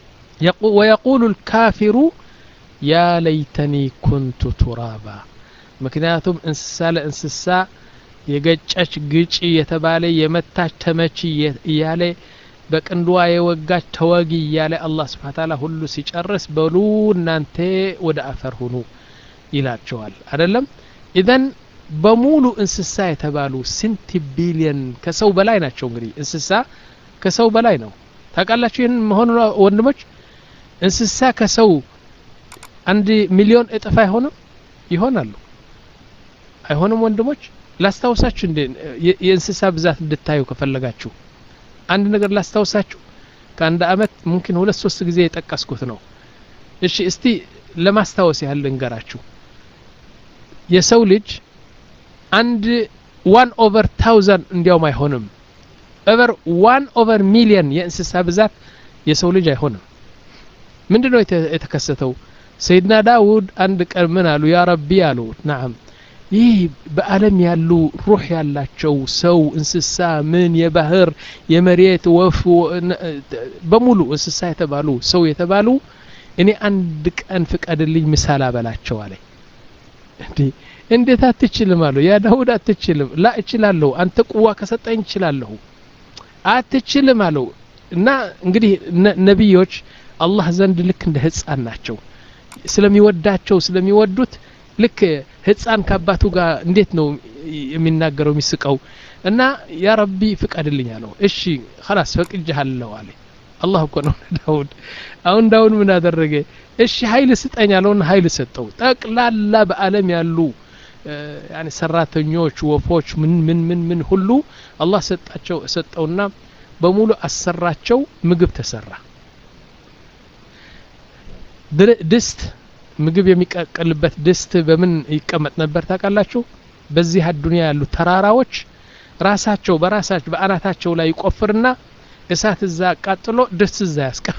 ويقول الكافر يا ليتني كنت ترابا ምክንያቱም እንስሳ ለእንስሳ የገጨች ግጪ የተባለ የመታች ተመቺ እያለ በቅንድዋ የወጋች ተወጊ እያለ አላህ ስብሓ ታላ ሁሉ ሲጨርስ በሉ እናንተ ወደ አፈር ሁኑ ይላቸዋል አደለም ኢዘን በሙሉ እንስሳ የተባሉ ስንት ቢሊየን ከሰው በላይ ናቸው እንግዲህ እንስሳ ከሰው በላይ ነው ታውቃላችሁ ይህን መሆኑ ወንድሞች እንስሳ ከሰው አንድ ሚሊዮን እጥፍ አይሆንም ይሆናሉ አይሆንም ወንድሞች ላስታውሳችሁ እንዴ የእንስሳ ብዛት እንድታዩ ከፈለጋችሁ አንድ ነገር ላስታውሳችሁ ከአንድ አመት ሙምኪን ሁለት ሶስት ጊዜ የጠቀስኩት ነው እሺ እስቲ ለማስታወስ ያህል ልንገራችሁ የሰው ልጅ አንድ ዋን ኦቨር ታውዘንድ እንዲያውም አይሆንም ኦቨር ዋን ኦቨር ሚሊየን የእንስሳ ብዛት የሰው ልጅ አይሆንም ምንድን ነው የተከሰተው ሰይድና ዳውድ አንድ ቀን ምን አሉ ያ ረቢ አሉ ናም ይህ በአለም ያሉ ሩህ ያላቸው ሰው እንስሳ ምን የባህር የመሬት ወፍ በሙሉ እንስሳ የተባሉ ሰው የተባሉ እኔ አንድ ቀን ፍቀድልኝ ምሳል አበላቸው አለኝ እንዴት አትችልም አለው ያ ዳውድ አትችልም ላ እችላለሁ አንተ ቁዋ ከሰጠኝ እችላለሁ አትችልም አለው እና እንግዲህ ነቢዮች አላህ ዘንድ ልክ እንደ ህፃን ናቸው ስለሚወዳቸው ስለሚወዱት ልክ ህፃን ከአባቱ ጋር እንዴት ነው የሚናገረው የሚስቀው እና ያ ረቢ ፍቀድልኝ አለው እሺ ከላስ ፈቅጅሃለሁ አለ አላህ እኮ ነው ዳውድ አሁን ዳውድ ምን አደረገ እሺ ሀይል ስጠኝ አለውና ሀይል ሰጠው ጠቅላላ በአለም ያሉ ያኒ ሰራተኞች ወፎች ምን ምን ምን ምን ሁሉ አላህ ሰጣቸው ሰጠውና በሙሉ አሰራቸው ምግብ ተሰራ ድስት ምግብ የሚቀቀልበት ድስት በምን ይቀመጥ ነበር ታውቃላችሁ በዚህ አዱንያ ያሉ ተራራዎች ራሳቸው በራሳቸው በአናታቸው ላይ ይቆፍርና እሳት እዛ አቃጥሎ ድስት እዛ ያስቀም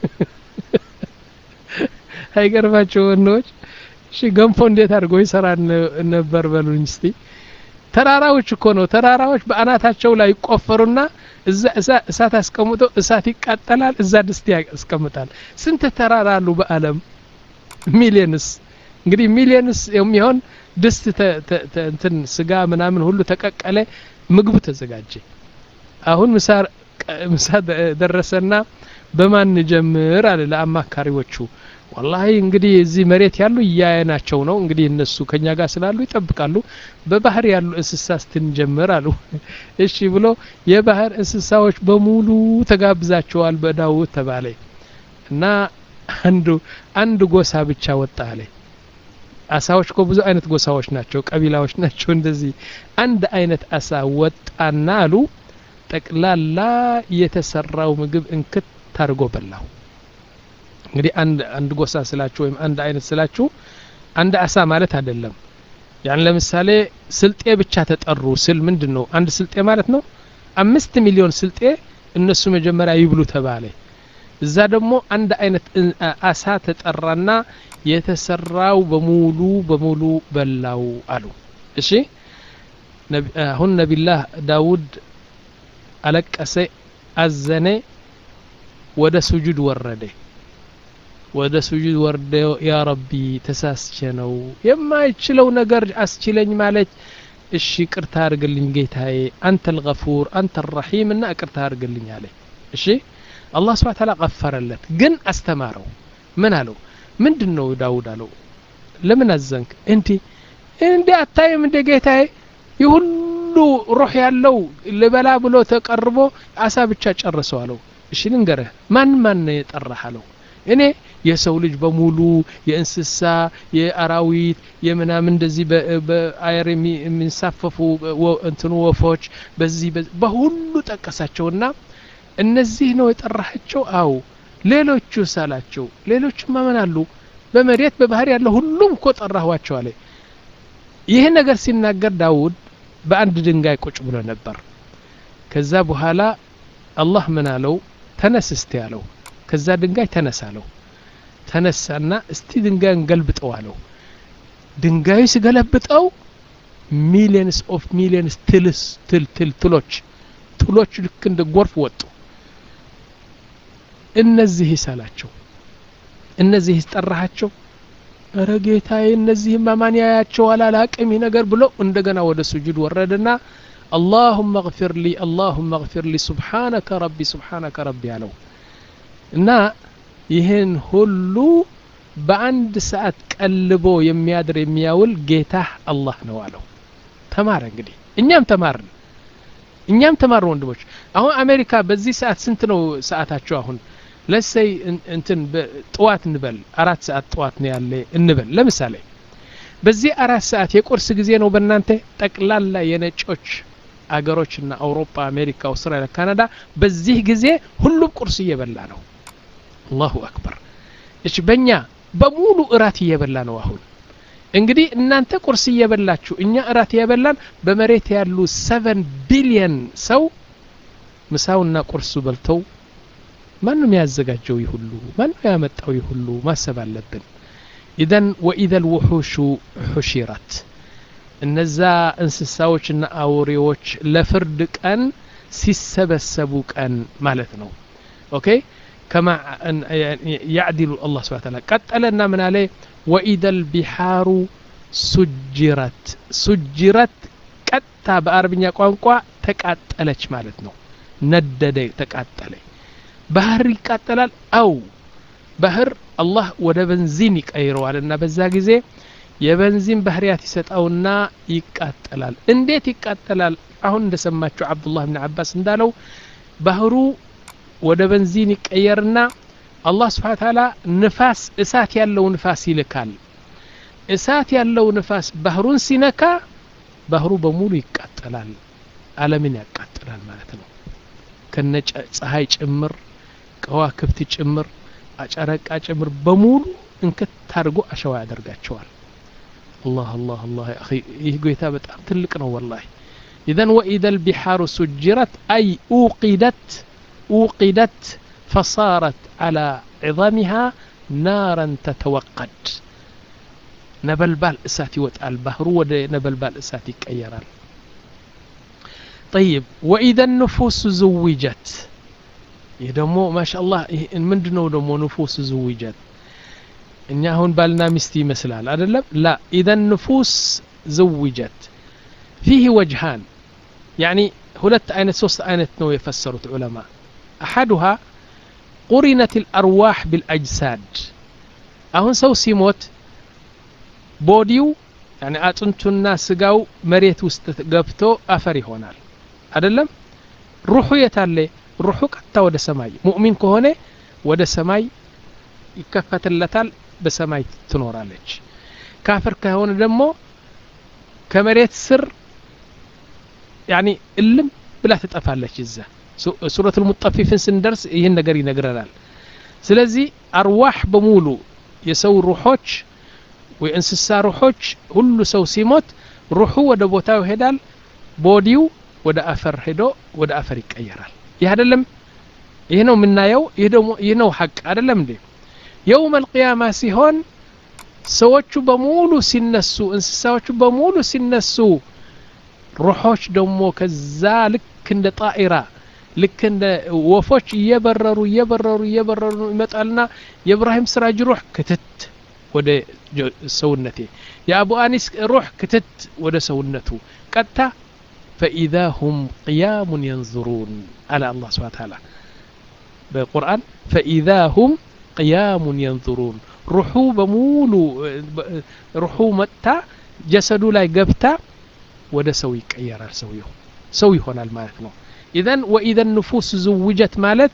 አይገርማቸው ወንዶች እሺ ገንፎ እንዴት አድርጎ ይሰራ ነበር በሉኝ እስቲ ተራራዎች እኮ ነው ተራራዎች በአናታቸው ላይ ይቆፈሩና እዛ እሳት አስቀምጦ እሳት ይቃጠላል እዛ ድስት ያስቀምጣል ስንት ተራራ አሉ በአለም ሚሊየንስ እንግዲህ ሚሊየንስ የሚሆን ድስት እንትን ስጋ ምናምን ሁሉ ተቀቀለ ምግቡ ተዘጋጀ አሁን ምሳ ምሳ ደረሰና በማን ጀምር አለ ለአማካሪዎቹ ወላሂ እንግዲህ እዚህ መሬት ያሉ እያየናቸው ነው እንግዲህ እነሱ ከኛ ጋር ስላሉ ይጠብቃሉ በባህር ያሉ እንስሳ ስትንጀምር አሉ እሺ ብሎ የባህር እንስሳዎች በሙሉ ተጋብዛቸዋል በዳውት ተባለ እና አንዱ አንድ ጎሳ ብቻ ወጣ አለ አሳዎች እኮ ብዙ አይነት ጎሳዎች ናቸው ቀቢላዎች ናቸው እንደዚህ አንድ አይነት አሳ ወጣና አሉ ጠቅላላ የተሰራው ምግብ እንክት ታርጎ በላው እንግዲህ አንድ አንድ ጎሳ ስላችሁ ወይም አንድ አይነት ስላችሁ አንድ አሳ ማለት አይደለም ያን ለምሳሌ ስልጤ ብቻ ተጠሩ ስል ምንድን ነው አንድ ስልጤ ማለት ነው አምስት ሚሊዮን ስልጤ እነሱ መጀመሪያ ይብሉ ተባለ እዛ ደግሞ አንድ አይነት አሳ ተጠራና የተሰራው በሙሉ በሙሉ በላው አሉ እሺ አሁን ነቢላህ ዳውድ አለቀሰ አዘነ ወደ ሱጁድ ወረደ ወደ ሱጁድ ወርደ ያ ረቢ ተሳስቼ ነው የማይችለው ነገር አስችለኝ ማለት እሺ ቅርታ አድርግልኝ ጌታዬ አንተ ልገፉር አንተ ረሒም እና ቅርታ አድርግልኝ አለ እሺ አላህ ስብሓ ታላ ቀፈረለት ግን አስተማረው ምን አለው ምንድን ነው ዳውድ አለው ለምን አዘንክ እንዲ እንዲ አታይም እንደ ጌታዬ የሁሉ ሩህ ያለው ልበላ ብሎ ተቀርቦ አሳ ብቻ ጨርሰው አለው እሺ ልንገርህ ማን ማን ነው የጠራህ አለው እኔ የሰው ልጅ በሙሉ የእንስሳ የአራዊት የምናምን እንደዚህ በአየር የሚንሳፈፉ እንትኑ ወፎች በዚህ በሁሉ ጠቀሳቸውና እነዚህ ነው የጠራሃቸው አው ሌሎቹ ሳላቸው ሌሎች ማመን አሉ በመሬት በባህር ያለው ሁሉም እኮ ጠራኋቸው አለ ይህ ነገር ሲናገር ዳውድ በአንድ ድንጋይ ቁጭ ብሎ ነበር ከዛ በኋላ አላህ ምን አለው ተነስ እስቲ አለው ከዛ ድንጋይ ተነስ አለው ተነሳና እስቲ ድንጋዩን ገልብጠው አለው ድንጋዩ ሲገለብጠው ሚሊየንስ ኦፍ ሚሊየንስ ትልስ ትል ትል ትሎች ትሎች ልክ እንደ ጎርፍ ወጡ እነዚህ ይሳላቸው እነዚህ ይስጠራሃቸው እረ ጌታዬ እነዚህ ማማን ያያቸዋል አላቅም ይህ ነገር ብሎ እንደገና ወደ ሱጁድ ወረደና اللهم اغفر لي اللهم اغفر لي سبحانك ربي سبحانك ربي አለው እና ይህን ሁሉ በአንድ ሰዓት ቀልቦ የሚያድር የሚያውል ጌታህ አላህ ነው አለው ተማረ እንግዲህ እኛም ተማርን እኛም ተማርን ወንድሞች አሁን አሜሪካ በዚህ ሰዓት ስንት ነው ሰዓታቸው አሁን ለሰይ እንትን ጥዋት እንበል አራት ሰዓት ጥዋት ነው ያለ እንበል ለምሳሌ በዚህ አራት ሰዓት የቁርስ ጊዜ ነው በእናንተ ጠቅላላ የነጮች አገሮችና አውሮፓ አሜሪካ አውስትራሊያ ካናዳ በዚህ ጊዜ ሁሉም ቁርስ እየበላ ነው አላሁ አክበር እች በእኛ በሙሉ እራት እየበላ ነው አሁን እንግዲህ እናንተ ቁርስ እየበላችሁ እኛ እራት እየበላን በመሬት ያሉ ሰቨን ቢሊየን ሰው ምሳውና ቁርሱ በልተው ማን ነው ያዘጋጀው ይህ ሁሉ ማን ነው ያመጣው ይህ ሁሉ ማሰብ አለብን ኢዘን ወኢዘ ልውሑሹ ሑሺረት እነዛ እንስሳዎችና አውሬዎች ለፍርድ ቀን ሲሰበሰቡ ቀን ማለት ነው ኦኬ كما يعدل الله سبحانه وتعالى قتلنا من عليه وإذا البحار سجرت سجرت ቀጥታ በአረብኛ ቋንቋ ተቃጠለች ማለት ነው ነደደ ተቃጠለ ባህር ይቃጠላል አው ባህር አላህ ወደ በንዚን ይቀይረዋል እና በዛ ጊዜ የበንዚን ባህርያት ይሰጠውና ይቃጠላል እንዴት ይቃጠላል አሁን እንደሰማችሁ አብዱላህ ብን አባስ እንዳለው ባህሩ ወደ በንዚን ይቀየርና አላህ ስብሓ ታላ ንፋስ እሳት ያለው ንፋስ ይልካል እሳት ያለው ንፋስ ባህሩን ሲነካ ባህሩ በሙሉ ይቃጠላል አለምን ያቃጥላል ማለት ነው ከነ ፀሐይ ጭምር ከዋክብት ጭምር አጨረቃ ጭምር በሙሉ እንክት አድርጎ አሸዋ ያደርጋቸዋል አላህ አላህ አላህ ይህ ጌታ በጣም ትልቅ ነው ወላሂ ኢዘን ወኢዘ ልቢሓሩ ሱጅረት አይ ኡቂደት أوقدت فصارت على عظامها نارا تتوقد نبلبال اساتي وتقال البحر ود نبلبال اساتي كيرال طيب وإذا النفوس زوجت يدمو ما شاء الله من دنو دمو نفوس زوجت እኛ አሁን ባልና ሚስት ይመስላል አይደለም ላ ኢዘ ንፉስ ዘውጀት ፊህ ወጅሃን ያኒ ሁለት አይነት ሶስት አይነት ነው የፈሰሩት ዑለማ أحدها قرنت الأرواح بالأجساد أهون سو سيموت بوديو يعني أتنتنا سقاو مريت وسط قبتو أفري هونال أدلم روحو يتالي روحو قطة ودا سماي مؤمن كهوني ودا سماي يكفت اللتال بسماي تنورالج كافر كهون دمو كمريت سر يعني اللم بلا تتقفالش إزا ሱረት ልሙጠፊፍን ስንደርስ ይህን ነገር ይነግረናል ስለዚህ አርዋህ በሙሉ የሰው ሩሖች ወይ እንስሳ ሩሖች ሁሉ ሰው ሲሞት ሩሑ ወደ ቦታው ይሄዳል ቦዲው ወደ አፈር ሄዶ ወደ አፈር ይቀየራል ይህ አይደለም ይህ ነው የምናየው ይህ ደግሞ ይህ ነው ሐቅ አይደለም እንዴ የውም አልቅያማ ሲሆን ሰዎቹ በሙሉ ሲነሱ እንስሳዎቹ በሙሉ ሲነሱ ሩሖች ደግሞ ከዛ ልክ እንደ ጣኢራ ልክ እንደ ወፎች እየበረሩ እየበረሩ እየበረሩ ይመጣልና የእብራሂም ስራጅ ሩህ ክትት ወደ ሰውነቴ የአቡ አኒስ ሩህ ክትት ወደ ሰውነቱ ቀጥታ ፈኢዛ ሁም ቅያሙን የንظሩን አለ አላህ ስብሓን ታላ በቁርአን ፈኢዛ ሁም ቅያሙን የንظሩን ሩሑ በሙሉ ሩሑ መጥታ ጀሰዱ ላይ ገብታ ወደ ሰው ይቀየራል ሰውየው ሰው ይሆናል ማለት ነው ኢዘን ወኢዘ ንፉስ ዝውጀት ማለት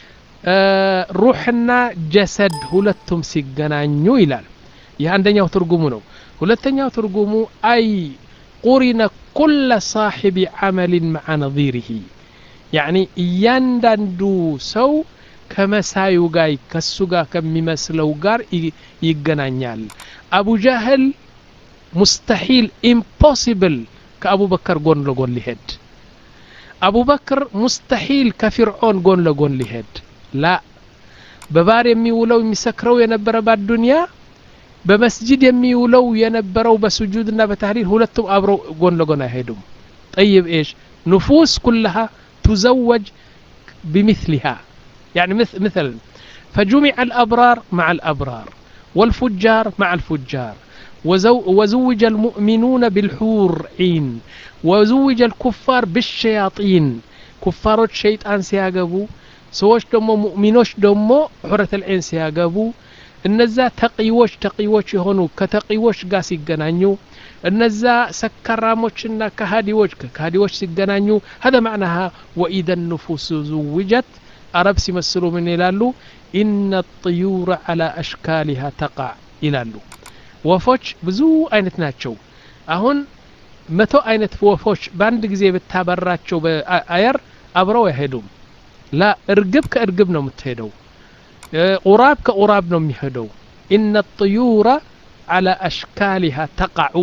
ሩሕና ጀሰድ ሁለቱም ሲገናኙ ይላል ይህ አንደኛው ትርጉሙ ነው ሁለተኛው ትርጉሙ አይ ቁሪነ ኩለ ሳሒቢ ዓመልን መዓ ነظሪህ ያዕኒ እያንዳንዱ ሰው ከመሳዩ ጋር ከሱ ጋር ከሚመስለው ጋር ይገናኛል አቡ ጃህል ሙስተሒል ኢምፖሲብል ከአቡበከር ጎን ለጎን ሊሄድ አቡበክር ሙስተሒል ከፊርዖን ጎን ለጎን ሊሄድ ላ በባር የሚውለው የሚሰክረው የነበረ ባዱንያ በመስጅድ የሚውለው የነበረው በስጁድና በታህሊል ሁለቱም አብረው ጎን ለጎን አይሄዱም ጠይብ ኤሽ ንፉስ ኩልሃ ቱዘወጅ بمثلها يعني مثل مثلا فجمع الأبرار مع الأبرار والفجار مع الفجار وزو وزوج المؤمنون بالحور عين وزوج الكفار بالشياطين كفار الشيطان سياقبو سوش دمو مؤمنوش دمو حرة العين سياقبو እነዛ ተቂዎች ተቂዎች የሆኑ ከተቂዎች ጋር ሲገናኙ እነዛ ሰካራሞችና ከሃዲዎች ከካሃዲዎች ሲገናኙ هذا معناها وإذا النفوس زوجت አረብ ሲመስሉ ምን ይላሉ ኢነ الطيور على أشكالها تقع ይላሉ ወፎች ብዙ አይነት ናቸው አሁን መቶ አይነት ወፎች በአንድ ጊዜ ብታበራቸው በአየር አብረው አይሄዱም ላ እርግብ ከእርግብ ነው የምትሄደው ቁራብ ከቁራብ ነው የሚሄደው ኢነ ጥዩረ አላ አሽካሊሃ ተቃዑ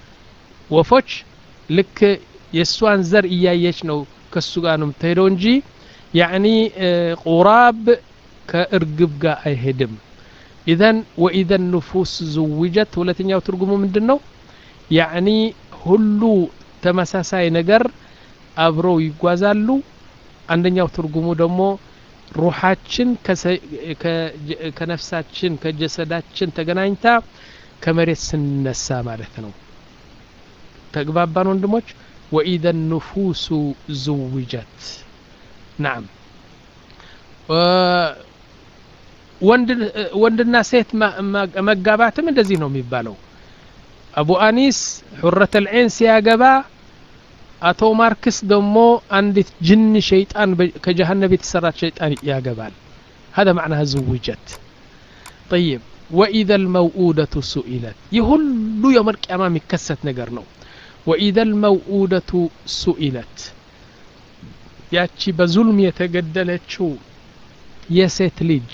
ወፎች ልክ የእሷን ዘር እያየች ነው ከሱ ጋር ነው የምትሄደው እንጂ ያዕኒ ቁራብ ከእርግብ ጋር አይሄድም ኢዘን ወኢዘ ንፉስ ዝውጀት ሁለተኛው ትርጉሙ ምንድን ነው ያዕኒ ሁሉ ተመሳሳይ ነገር አብረው ይጓዛሉ አንደኛው ትርጉሙ ደግሞ ሩሓችን ከነፍሳችን ከጀሰዳችን ተገናኝታ ከመሬት ስንነሳ ማለት ነው ተግባባን ወንድሞች ወኢዘ ንፉሱ ዝውጀት ናም ወንድና ሴት መጋባትም እንደዚህ ነው የሚባለው አቡ አኒስ ሑረት ልዐይን ሲያገባ አቶ ማርክስ ደግሞ አንዲት ጅን ሸይጣን ከጀሃነብ የተሰራች ሸይጣን ያገባል هذا معناها زوجت طيب وإذا الموؤودة سئلت يهل يوم القيامة مكست نجر نو وإذا الموؤودة سئلت ያቺ በዙልም የተገደለችው የሴት ልጅ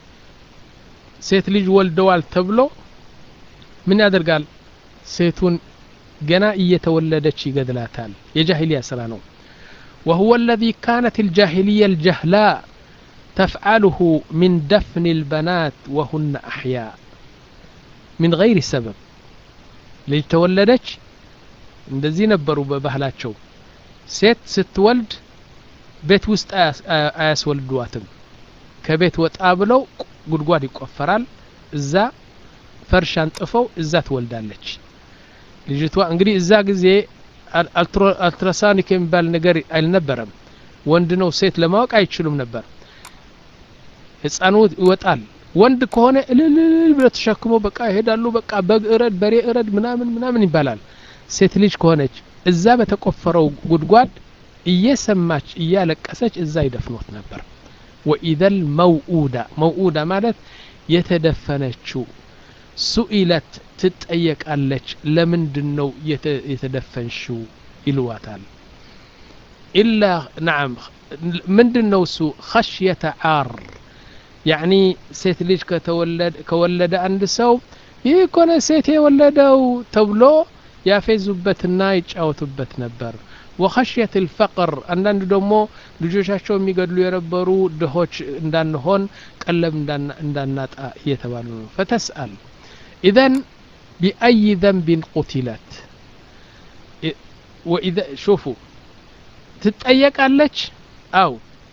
ሴት ልጅ ወልደዋል ተብሎ ምን ያደርጋል ሴቱን ገና እየተወለደች ይገድላታል የጃሂልያ ስራ ነው وهو الذي كانت الجاهلية الجهلاء تفعله من دفن البنات وهن أحياء من غير سبب ልጅ ተወለደች እንደዚህ ነበሩ በባህላቸው ሴት ስትወልድ ቤት ውስጥ አያስወልዷትም ከቤት ወጣ ብለው ጉድጓድ ይቆፈራል እዛ ፈርሽ አንጥፈው እዛ ትወልዳለች ልጅቷ እንግዲህ እዛ ጊዜ አልትራሳኒክ የሚባል ነገር አልነበረም ወንድ ነው ሴት ለማወቅ አይችሉም ነበር ህፃኑ ይወጣል ወንድ ከሆነ እልልል ብለ ተሸክሞ በቃ ይሄዳሉ በቃ በግ እረድ በሬ እረድ ምናምን ምናምን ይባላል ሴት ልጅ ከሆነች እዛ በተቆፈረው ጉድጓድ እየሰማች እያለቀሰች እዛ ይደፍኖት ነበር ወኢዘል መውኡዳ መውኡዳ ማለት የተደፈነችው ሱኢለት ትጠየቃለች ለምንድን ነው የተደፈንሽው ይልዋታል ኢላ ናም ምንድን ነው እሱ ኸሽየተ ዓር ያዕኒ ሴት ልጅ ከወለደ አንድ ሰው ይህ ኮነ ሴት የወለደው ተብሎ ያፌዙበትና ይጫወቱበት ነበር ወኸሽየት ልፈቅር አንዳንድ ደግሞ ልጆቻቸው የሚገድሉ የነበሩ ድሆች እንዳንሆን ቀለብ እንዳናጣ እየተባሉ ነው ፈተስአል ኢዘን ቢአይ ዘንብን ቁትለት ሹፉ ትጠየቃለች አው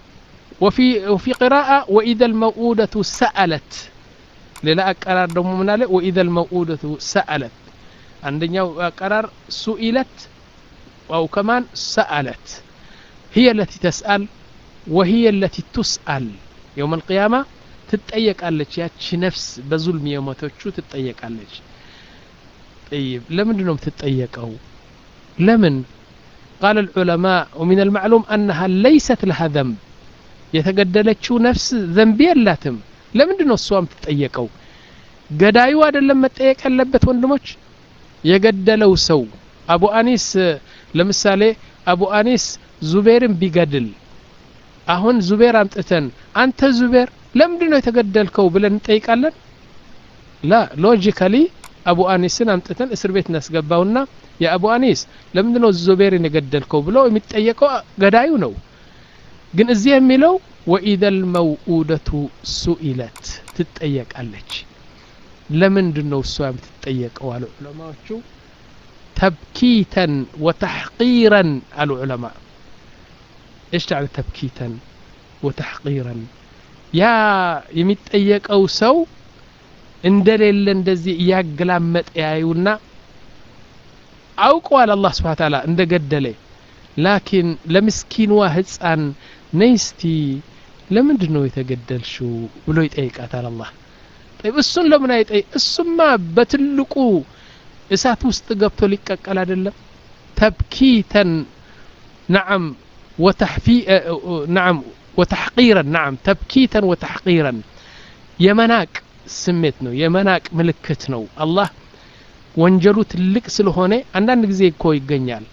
وفي وفي قراءة وإذا الموءودة سألت ሌላ አቀራር ደግሞ ምን አለ ወኢዘ ልመውኡደቱ ሰአለት አንደኛው አቀራር ሱኢለት አው ከማን ሰአለት هي التي تسأل وهي التي تسأل يوم القيامة ትጠየቃለች ያቺ ነፍስ በዙልም የሞተቹ ትጠየቃለች طيب ለምንድን ነው የምትጠየቀው ለምን قال العلماء ومن المعلوم أنها ليست لها ذنب የተገደለችው ነፍስ ዘንብ የላትም ለምንድን ነው እሷ የምትጠየቀው ገዳዩ አይደለም መጠየቅ ያለበት ወንድሞች የገደለው ሰው አቡ አኒስ ለምሳሌ አቡ አኒስ ዙቤርን ቢገድል አሁን ዙቤር አምጥተን አንተ ዙቤር ለምንድን ነው የተገደልከው ብለን እንጠይቃለን ላ ሎጂካሊ አቡ አኒስን አምጥተን እስር ቤት እናስገባውና የአቡ አኒስ ለምንድን ነው ዙቤርን የገደልከው ብሎ የሚጠየቀው ገዳዩ ነው ግን እዚህ የሚለው ወኢዘ ልመውኡደቱ ሱኢለት ትጠየቃለች ለምንድን ነው እሷ የምትጠየቀው አሉ ዑለማዎቹ ተብኪተን ወተሕቂረን አሉ ዑለማ ايش تعني تبكيتا وتحقيرا ያ የሚጠየቀው ሰው እንደሌለ እንደዚህ እያገላመጠ ያዩና አውቀዋል አላህ ስብሓ ታላ እንደ ገደለ ላኪን ለምስኪንዋ ህፃን ነይስቲ ለምንድን ነው የተገደልሽው ብሎ ይጠይቃታል አላህ ጠይብ እሱን ለምን አይጠይቅ እሱማ በትልቁ እሳት ውስጥ ገብቶ ሊቀቀል አይደለም ተብኪተን ነዓም وتحفي نعم وتحقيرا نعم تبكيتا وتحقيرا የመናቅ ስሜት ነው የመናቅ ምልክት ነው አላህ ወንጀሉ ትልቅ ስለሆነ አንዳንድ ጊዜ እኮ ይገኛል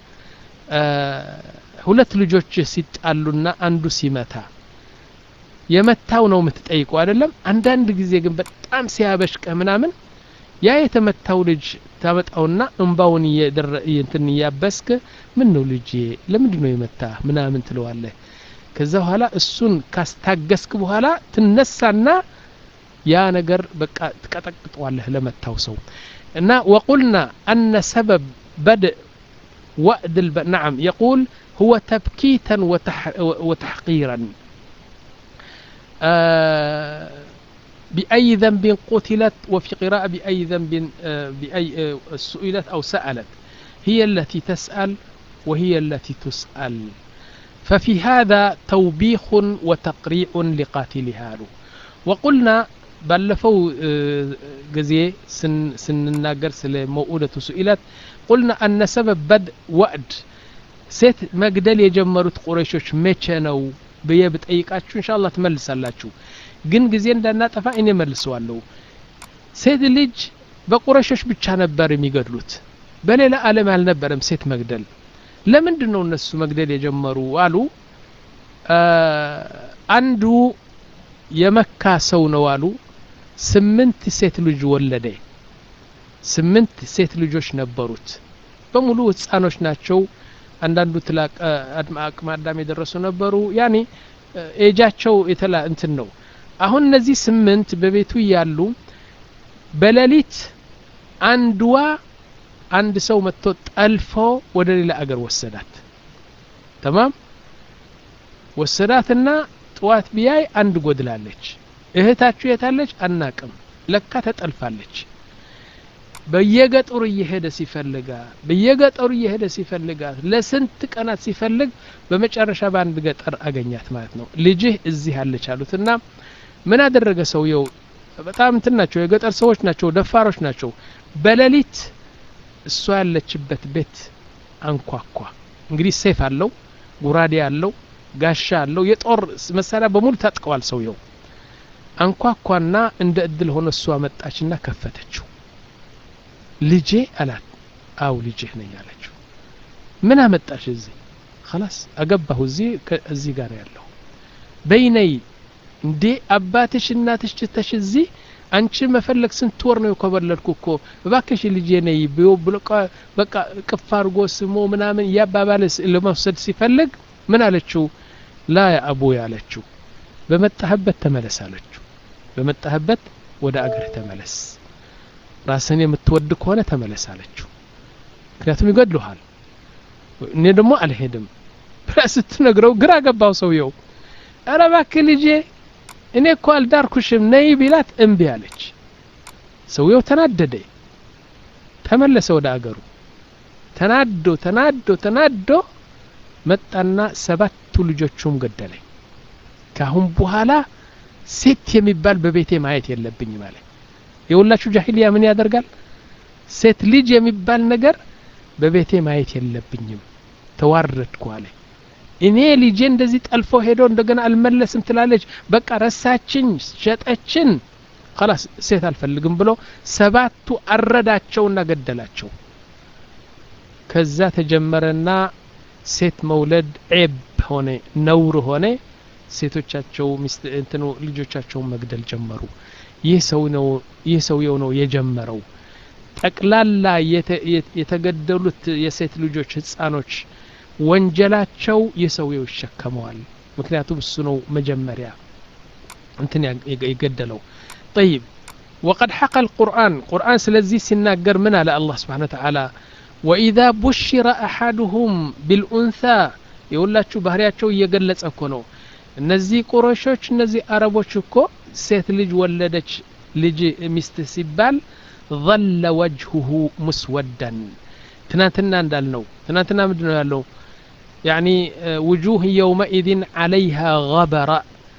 ሁለት ልጆች ሲጣሉና አንዱ ሲመታ የመታው ነው የምትጠይቀው አይደለም አንዳንድ ጊዜ ግን በጣም ሲያበሽቀህ ምናምን ያ የተመታው ልጅ ታመጣውና እንባውን እንትን እያበስክ ምን ነው ልጄ ለምንድን ነው የመታ ምናምን ትለዋለህ ከዛ በኋላ እሱን ካስታገስክ በኋላ ትነሳና ያ ነገር በቃ ትቀጠቅጠዋለህ ለመታው ሰው እና ወቁልና አነ ሰበብ በድእ وأد الب... نعم يقول هو تبكيتا وتح... وتحقيرا آه بأي ذنب قتلت وفي قراءة بأي ذنب آه بأي آه سئلت أو سألت هي التي تسأل وهي التي تسأل ففي هذا توبيخ وتقريع لقاتلها له وقلنا ባለፈው ጊዜ ስንናገር ስለ መውኡደቱ ሱኢለት ቁልና አነ ሰበብ በድ ወዕድ ሴት መግደል የጀመሩት ቁረሾች መቼ ነው ብዬ ብጠይቃችሁ እንሻ አላህ ትመልሳላችሁ ግን ጊዜ እንዳናጠፋ እኔ መልሰዋለሁ ሴት ልጅ በቁረሾች ብቻ ነበር የሚገድሉት በሌላ ዓለም አልነበረም ሴት መግደል ለምንድን ነው እነሱ መግደል የጀመሩ አሉ አንዱ የመካ ሰው ነው አሉ ስምንት ሴት ልጅ ወለደ ስምንት ሴት ልጆች ነበሩት በሙሉ ህፃኖች ናቸው አንዳንዱ ትላቅ አቅመ አዳም የደረሱ ነበሩ ያኔ ኤጃቸው የተላ እንትን ነው አሁን እነዚህ ስምንት በቤቱ እያሉ በሌሊት አንድዋ አንድ ሰው መጥቶ ጠልፎ ወደ ሌላ አገር ወሰዳት ተማም ወሰዳትና ጥዋት ቢያይ አንድ ጎድላለች እህታችሁ የታለች አናቅም ለካ ተጠልፋለች በየገጠሩ እየሄደ ሲፈልጋት በየገጠሩ እየሄደ ሲፈልጋት ለስንት ቀናት ሲፈልግ በመጨረሻ በአንድ ገጠር አገኛት ማለት ነው ልጅህ እዚህ አለች አሉትና ምን አደረገ ሰውየው በጣም እንትን ናቸው የገጠር ሰዎች ናቸው ደፋሮች ናቸው በሌሊት እሷ ያለችበት ቤት አንኳኳ እንግዲህ ሴፍ አለው ጉራዴ አለው ጋሻ አለው የጦር መሳሪያ በሙሉ ታጥቀዋል ሰውየው አንኳኳና እንደ እድል ሆነ እሷ መጣችና ከፈተችው ልጄ አላት አው ልጅህ ነኝ አለችው ምን አመጣሽ እዚህ خلاص አገባሁ እዚህ እዚህ ጋር ያለው በይነይ እንዴ አባትሽ እናትሽ ትተሽ እዚህ አንቺ መፈለግ ስንት ወር ነው የኮበለልኩ እኮ እባክሽ ልጄ ነይ ብሎ ብሎ በቃ ቅፍ አድርጎ ስሞ ምናምን እያባባለ ለመውሰድ ሲፈልግ ምን አለችው ላ ያ አቡ ያለችው በመጣህበት ተመለስ አለችው በመጣህበት ወደ አገር ተመለስ ራስን የምትወድ ከሆነ ተመለስ አለችው ምክንያቱም ይገድሉሃል እኔ ደግሞ አልሄድም ብላ ስትነግረው ግራ ገባው ሰውየው ኧረ እባክህ ልጄ እኔ እኮ አልዳርኩሽም ነይ ቢላት እምቢ አለች ሰውየው ተናደደ ተመለሰ ወደ አገሩ ተናዶ ተናዶ ተናዶ መጣና ሰባቱ ልጆቹም ገደለ ካሁን በኋላ ሴት የሚባል በቤቴ ማየት የለብኝም አለ የሁላችሁ ጃሂልያ ምን ያደርጋል ሴት ልጅ የሚባል ነገር በቤቴ ማየት የለብኝም ተዋረድኩ አለ እኔ ልጄ እንደዚህ ጠልፎ ሄዶ እንደገና አልመለስም ትላለች በቃ ረሳችኝ ሸጠችን خلاص ሴት አልፈልግም ብሎ ሰባቱ አረዳቸውና ገደላቸው ከዛ ተጀመረና ሴት መውለድ ዔብ ሆነ ነውር ሆነ ሴቶቻቸው ሚስት እንትኑ ልጆቻቸውን መግደል ጀመሩ ይህ ሰው ነው ይህ ሰውየው ነው የጀመረው ጠቅላላ የተገደሉት የሴት ልጆች ህፃኖች ወንጀላቸው የሰውየው ይሸከመዋል ምክንያቱም እሱ ነው መጀመሪያ እንትን የገደለው طيب وقد حكى القرآن قرآن سلزي سناجر من على الله سبحانه وتعالى وإذا بشر أحدهم بالأنثى يقول لك ባህሪያቸው እየገለጸ እኮ ነው እነዚህ ቁረሾች እነዚህ አረቦች እኮ ሴት ልጅ ወለደች ልጅ ሚስት ሲባል ظل وجهه مسودا ትናንትና እንዳልነው ትናንትና ምንድን ነው ያለው يعني وجوه يومئذ عليها غبرة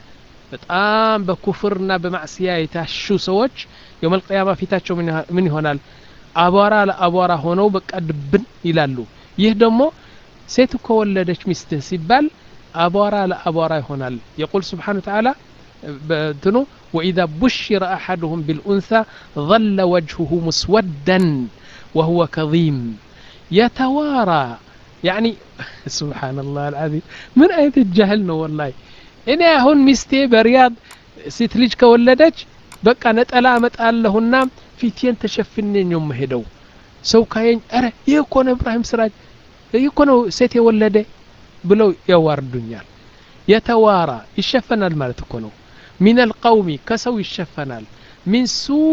በጣም በኩፍርና በማዕስያ የታሹ ሰዎች የውም አልቅያማ ፊታቸው ምን ይሆናል አቧራ ለአቧራ ሆነው በቃ ድብን ይላሉ ይህ ደግሞ ሴት እኮ ወለደች ሚስትህ ሲባል አቧራ ለአቧራ ይሆናል የቁል ስብሓን ተዓላ በትኑ وإذا بشر أحدهم بالأنثى ظل وجهه مسودا وهو كظيم يتوارى يعني سبحان الله العظيم من آية الجهل والله እኔ አሁን ሚስቴ በሪያድ ሴት ልጅ ከወለደች በቃ ነጠላ አመጣለሁና ፊቴን ተሸፍኔ ነው የምሄደው ሰው ካየኝ አረ ይህ እኮ ነው እብራሂም ስራጅ ይህ እኮ ነው ሴት የወለደ ብለው ያዋርዱኛል የተዋራ ይሸፈናል ማለት እኮ ነው ሚን አልቀውሚ ከሰው ይሸፈናል ሚን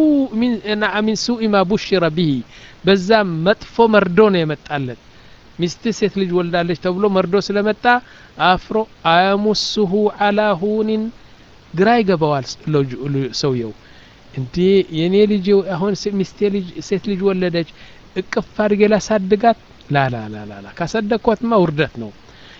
ሱኢ ማ ቡሽረ ብሂ በዛ መጥፎ መርዶ ነው የመጣለት ሚስት ሴት ልጅ ወልዳለች ተብሎ መርዶ ስለመጣ አፍሮ አያሙስሁ አላ ሁኒን ግራ ይገባዋል ሰውየው እንዴ የኔ ልጅ አሁን ሚስቴ ልጅ ሴት ልጅ ወለደች እቅፍ አድርጌ ላሳድጋት ላላላላላ ካሰደግኳትማ ውርደት ነው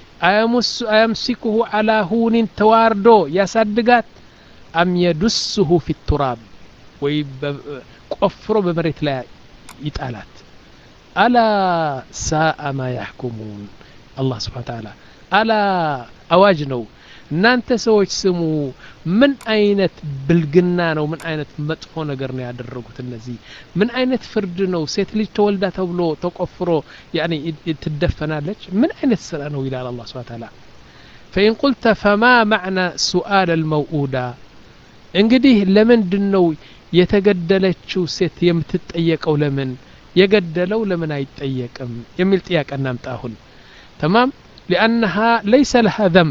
አያምሲኩሁ አላ ሁኒን ተዋርዶ ያሳድጋት አም የዱስሁ ፊ ቱራብ ወይ ቆፍሮ በመሬት ላይ ይጣላት አላ ሳአ ማ ያሕኩሙን አላህ ስብሓን ተዓላ አላ አዋጅ ነው እናንተ ሰዎች ስሙ ምን አይነት ብልግና ነው ምን አይነት መጥፎ ነገር ነው ያደረጉት እነዚህ ምን አይነት ፍርድ ነው ሴት ልጅ ተወልዳ ተብሎ ተቆፍሮ ያኒ ትደፈናለች ምን አይነት ስራ ነው ይላል አላህ ስብሓን ተዓላ ፈኢን ቁልተ ፈማ ማዕና ሱአል አልመውኡዳ እንግዲህ ለምንድን ነው የተገደለችው ሴት የምትጠየቀው ለምን የገደለው ለምን አይጠየቅም የሚል ጥያቄ እናምጣ አሁን ተማም ሊአነሃ ለይሰ ለሃ ዘንብ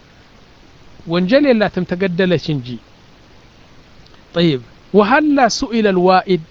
ወንጀል የላትም ተገደለች እንጂ ጠይብ ወሀላ ሱኢለ ልዋኢድ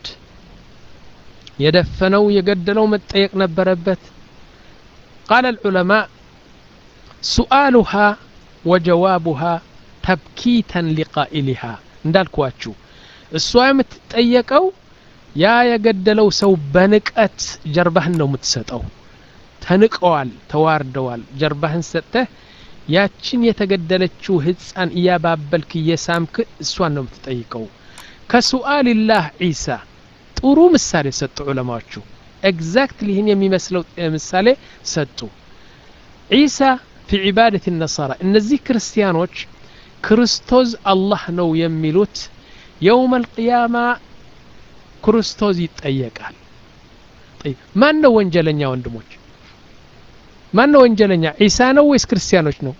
የደፈነው የገደለው መጠየቅ ነበረበት ቃለ ልዑለማ ሱአሉሃ ወጀዋቡሃ ተብኪተን ሊቃኢሊሃ እንዳልኳችሁ እሷ የምትጠየቀው ያ የገደለው ሰው በንቀት ጀርባህን ነው የምትሰጠው ተንቀዋል ተዋርደዋል ጀርባህን ሰጥተህ ያችን የተገደለችው ህፃን እያባበልክ እየሳምክ እሷን ነው የምትጠይቀው ከሱአልላህ ዒሳ ጥሩ ምሳሌ ሰጡ ዑለማዎቹ ኤግዛክትሊ ይህን የሚመስለው ምሳሌ ሰጡ ዒሳ ፊ ዒባደት ነሳራ እነዚህ ክርስቲያኖች ክርስቶስ አላህ ነው የሚሉት የውም አልቅያማ ክርስቶስ ይጠየቃል ማን ነው ወንጀለኛ ወንድሞች ማን ነው ወንጀለኛ ዒሳ ነው ወይስ ክርስቲያኖች ነው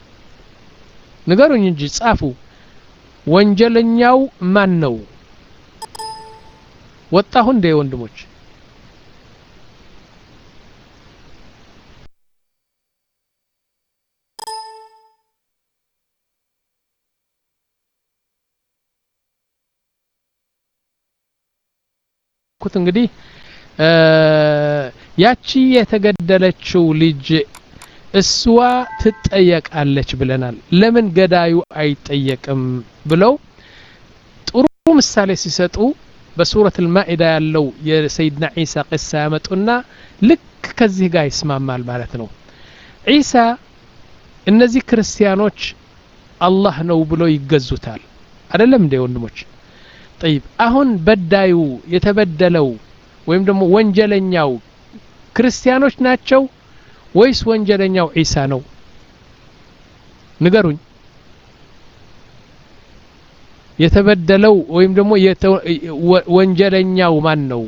ንገሩኝ እንጂ ጻፉ ወንጀለኛው ማን ነው ወጣሁ እንዴ ወንድሞች ኩት እንግዲህ ያቺ የተገደለችው ልጅ እሷ ትጠየቃለች ብለናል ለምን ገዳዩ አይጠየቅም ብለው ጥሩ ምሳሌ ሲሰጡ በሱረት ልማኢዳ ያለው የሰይድና ዒሳ ቅሳ ያመጡና ልክ ከዚህ ጋር ይስማማል ማለት ነው ዒሳ እነዚህ ክርስቲያኖች አላህ ነው ብሎ ይገዙታል አይደለም እንደ ወንድሞች ጠይብ አሁን በዳዩ የተበደለው ወይም ደግሞ ወንጀለኛው ክርስቲያኖች ናቸው ወይስ ወንጀለኛው ዒሳ ነው ንገሩኝ የተበደለው ወይም ደግሞ ወንጀለኛው ማን ነው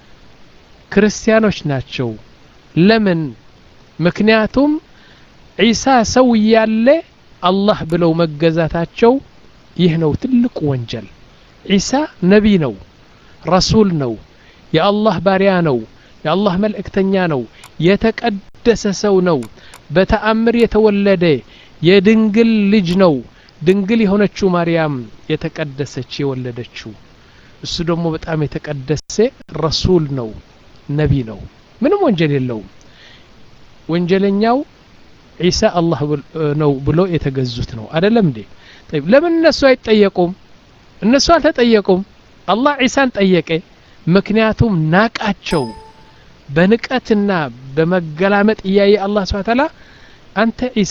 ክርስቲያኖች ናቸው ለምን ምክንያቱም ዒሳ ሰው እያለ አላህ ብለው መገዛታቸው ይህ ነው ትልቁ ወንጀል ዒሳ ነቢ ነው ረሱል ነው የአላህ ባሪያ ነው የአላህ መልእክተኛ ነው የተቀደሰ ሰው ነው በተአምር የተወለደ የድንግል ልጅ ነው ድንግል የሆነችው ማርያም የተቀደሰች የወለደችው እሱ ደግሞ በጣም የተቀደሰ ረሱል ነው ነቢ ነው ምንም ወንጀል የለውም ወንጀለኛው ዒሳ አላህ ነው ብሎ የተገዙት ነው አደለም እንዴ ለምን እነሱ አይጠየቁም እነሱ አልተጠየቁም አላህ ዒሳን ጠየቀ ምክንያቱም ናቃቸው በንቀትና በመገላመጥ እያየ አላህ ስብሐ ተዓላ አንተ ዒሳ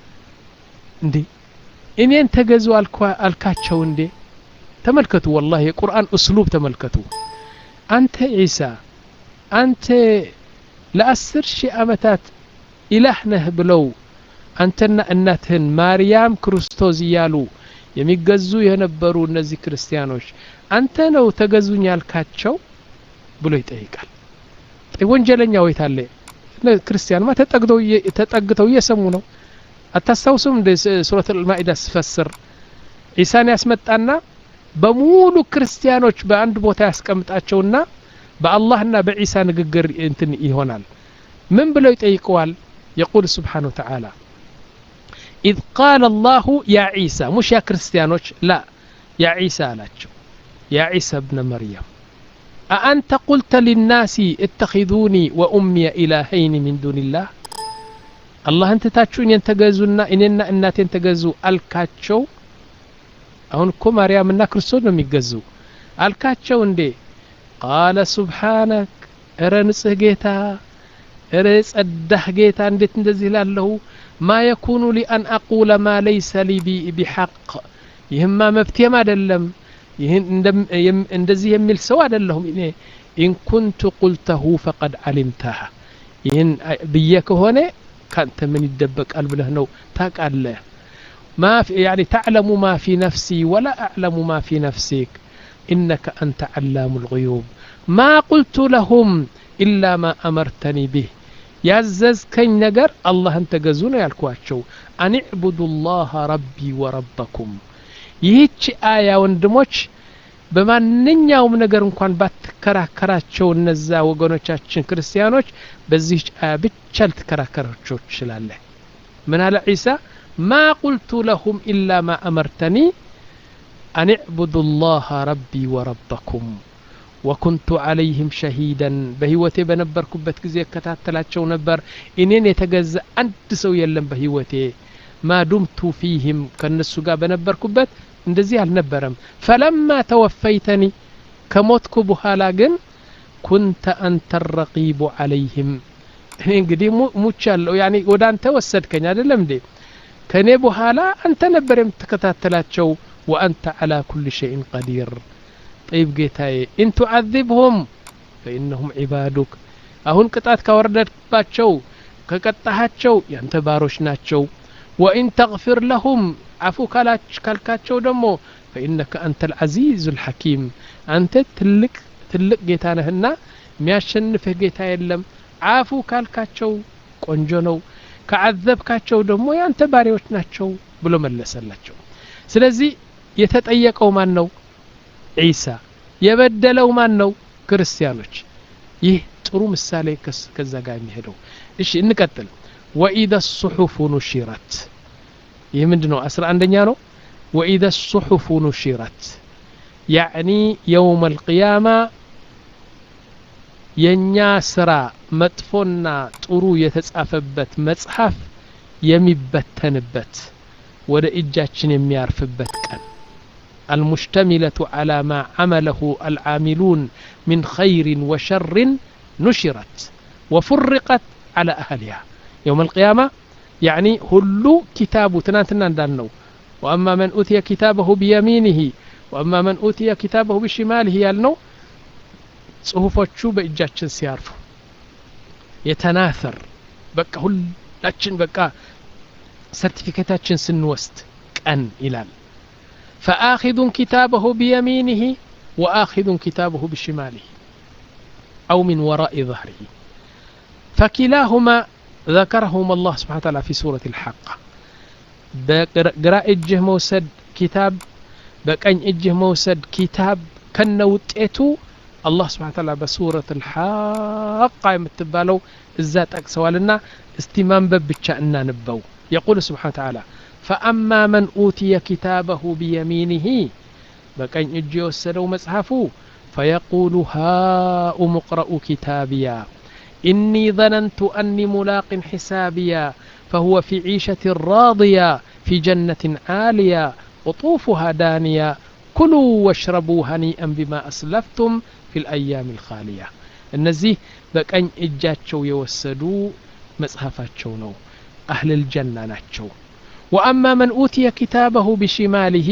እንዴ እኔን ተገዙ አልካቸው እንዴ ተመልከቱ ወላሂ የቁርአን እስሉብ ተመልከቱ አንተ ዒሳ አንተ ለአስር ሺህ ዓመታት ኢላህ ነህ ብለው አንተና እናትህን ማርያም ክርስቶስ እያሉ የሚገዙ የነበሩ እነዚህ ክርስቲያኖች አንተ ነው ተገዙኝ ያልካቸው ብሎ ይጠይቃል ወንጀለኛ ወይት አለ ክርስቲያንማ ተጠግተው እየሰሙ ነው አታስታውሱም እንደ ሱረት ልማኢዳ ስፈስር ዒሳን ያስመጣና በሙሉ ክርስቲያኖች በአንድ ቦታ ያስቀምጣቸውና በአላህና በዒሳ ንግግር እንትን ይሆናል ምን ብለው ይጠይቀዋል يقول سبحانه وتعالى إذ قال الله يا عيسى مش يا كريستيانوش لا يا عيسى لاچو يا عيسى ابن مريم أأنت قلت للناس اتخذوني وأمي إلهين من دون الله الله أنت تاتشون ينتقزونا إننا إنات ينتقزو الكاتشو أهون كو مريم إنا كريستوس نم يقزو الكاتشو اندي قال سبحانك أرنسه جيتا እረ ጸዳህ ጌታ እንዴት እንደዚህ ላለሁ ማ የኩኑ ሊ አን አቁለ ማ ለይሰ ሊ ቢሐቅ ይህማ መብቴም አይደለም ይህን እንደዚህ የሚል ሰው አይደለሁም እኔ ኢን ኩንቱ ቁልተሁ ፈቀድ ዓሊምተሃ ይህን ብዬ ከሆነ ካንተ ምን ይደበቃል ብለህ ነው ታቃለህ ما في يعني تعلم ما في نفسي ولا أعلم ما في نفسك إنك أنت علام الغيوب ما قلت لهم إلا ما أمرتني به ያዘዝከኝ ነገር አላህን ተገዙ ነው ያልኳቸው አን ዕቡዱ ላህ ረቢ ወረበኩም ይህች አያ ወንድሞች በማንኛውም ነገር እንኳን ባትከራከራቸው እነዛ ወገኖቻችን ክርስቲያኖች በዚህች አያ ብቻ ልትከራከራቸው ትችላለህ ምን አለ ዒሳ ማ ቁልቱ ለሁም ኢላ ማ አመርተኒ አን ዕቡዱ ላህ ረቢ ወረበኩም ወኩንቱ ዓለይህም ሸሂደን በህይወቴ በነበርኩበት ጊዜ እከታተላቸው ነበር እኔን የተገዛ አንድ ሰው የለም በህይወቴ ማ ዱምቱ ፊህም ከእነሱ ጋር በነበርኩበት እንደዚህ አልነበረም ፈለማ ተወፈይተኒ ከሞትኩ በኋላ ግን ኩንተ አንተ ረቂቡ ዓለይህም እኔ እንግዲህ ሙቻለሁ ያኒ ወደ አንተ ወሰድከኝ አይደለም እንዴ ከእኔ በኋላ አንተ ነበር የምትከታተላቸው ወአንተ ዓላ ኩል ሸይን ቀዲር طيب ጌታዬ ኢን ቱዓذብሁም ፈኢነሁም ዒባዱክ አሁን ቅጣት ካወረደባቸው ከቀጣሃቸው ያንተ ባሮች ናቸው ወኢን ተግፊር ለሁም አፉ ካልካቸው ደግሞ ፈኢነከ አንተ ልዓዚዙ ልሐኪም አንተ ትልቅ ትልቅ ጌታ ነህና የሚያሸንፍህ ጌታ የለም አፉ ካልካቸው ቆንጆ ነው ከዓዘብካቸው ደግሞ ያንተ ባሪዎች ናቸው ብሎ መለሰላቸው ስለዚህ የተጠየቀው ማን ነው ዒሳ የበደለው ማን ነው ክርስቲያኖች ይህ ጥሩ ምሳሌ ከዛ ጋር የሚሄደው እሺ እንቀጥል ወኢደ ሱሑፉ ኑሽረት ይህ ምንድ ነው አስራ አንደኛ ነው ወኢደ ሱሑፉ ኑሽረት ያዕኒ የውም አልቅያማ የእኛ ስራ መጥፎና ጥሩ የተጻፈበት መጽሐፍ የሚበተንበት ወደ እጃችን የሚያርፍበት ቀን المشتملة على ما عمله العاملون من خير وشر نشرت وفرقت على أهلها يوم القيامة يعني هلو كتاب تناتنا دانو وأما من أوتي كتابه بيمينه وأما من أوتي كتابه بشماله يالنو ጽሁፎቹ በእጃችን ሲያርፉ የተናፈር በቃ ሁላችን በቃ ሰርቲፊኬታችን ስንወስድ ቀን ይላል فآخذ كتابه بيمينه وآخذ كتابه بشماله أو من وراء ظهره فكلاهما ذكرهما الله سبحانه وتعالى في سورة الحاقة بقراء اجه موسد كتاب بقن اجه موسد كتاب كان وطيتو الله سبحانه وتعالى بسورة الحاقة يمتبالو الزات أكسوالنا استمام ببتشا نبو يقول سبحانه وتعالى فأما من أوتي كتابه بيمينه بكين اجي وسدو مصحفه فيقول هاؤم اقرءوا كتابيا إني ظننت أني ملاق حسابيا فهو في عيشة راضية في جنة عالية قطوفها دانية كلوا واشربوا هنيئا بما أسلفتم في الأيام الخالية እነዚህ በቀኝ እጃቸው የወሰዱ መጽሐፋቸው ነው አህል ልጀና ናቸው ወአማ መን ኡትየ ኪታበሁ ቢሽማሊሂ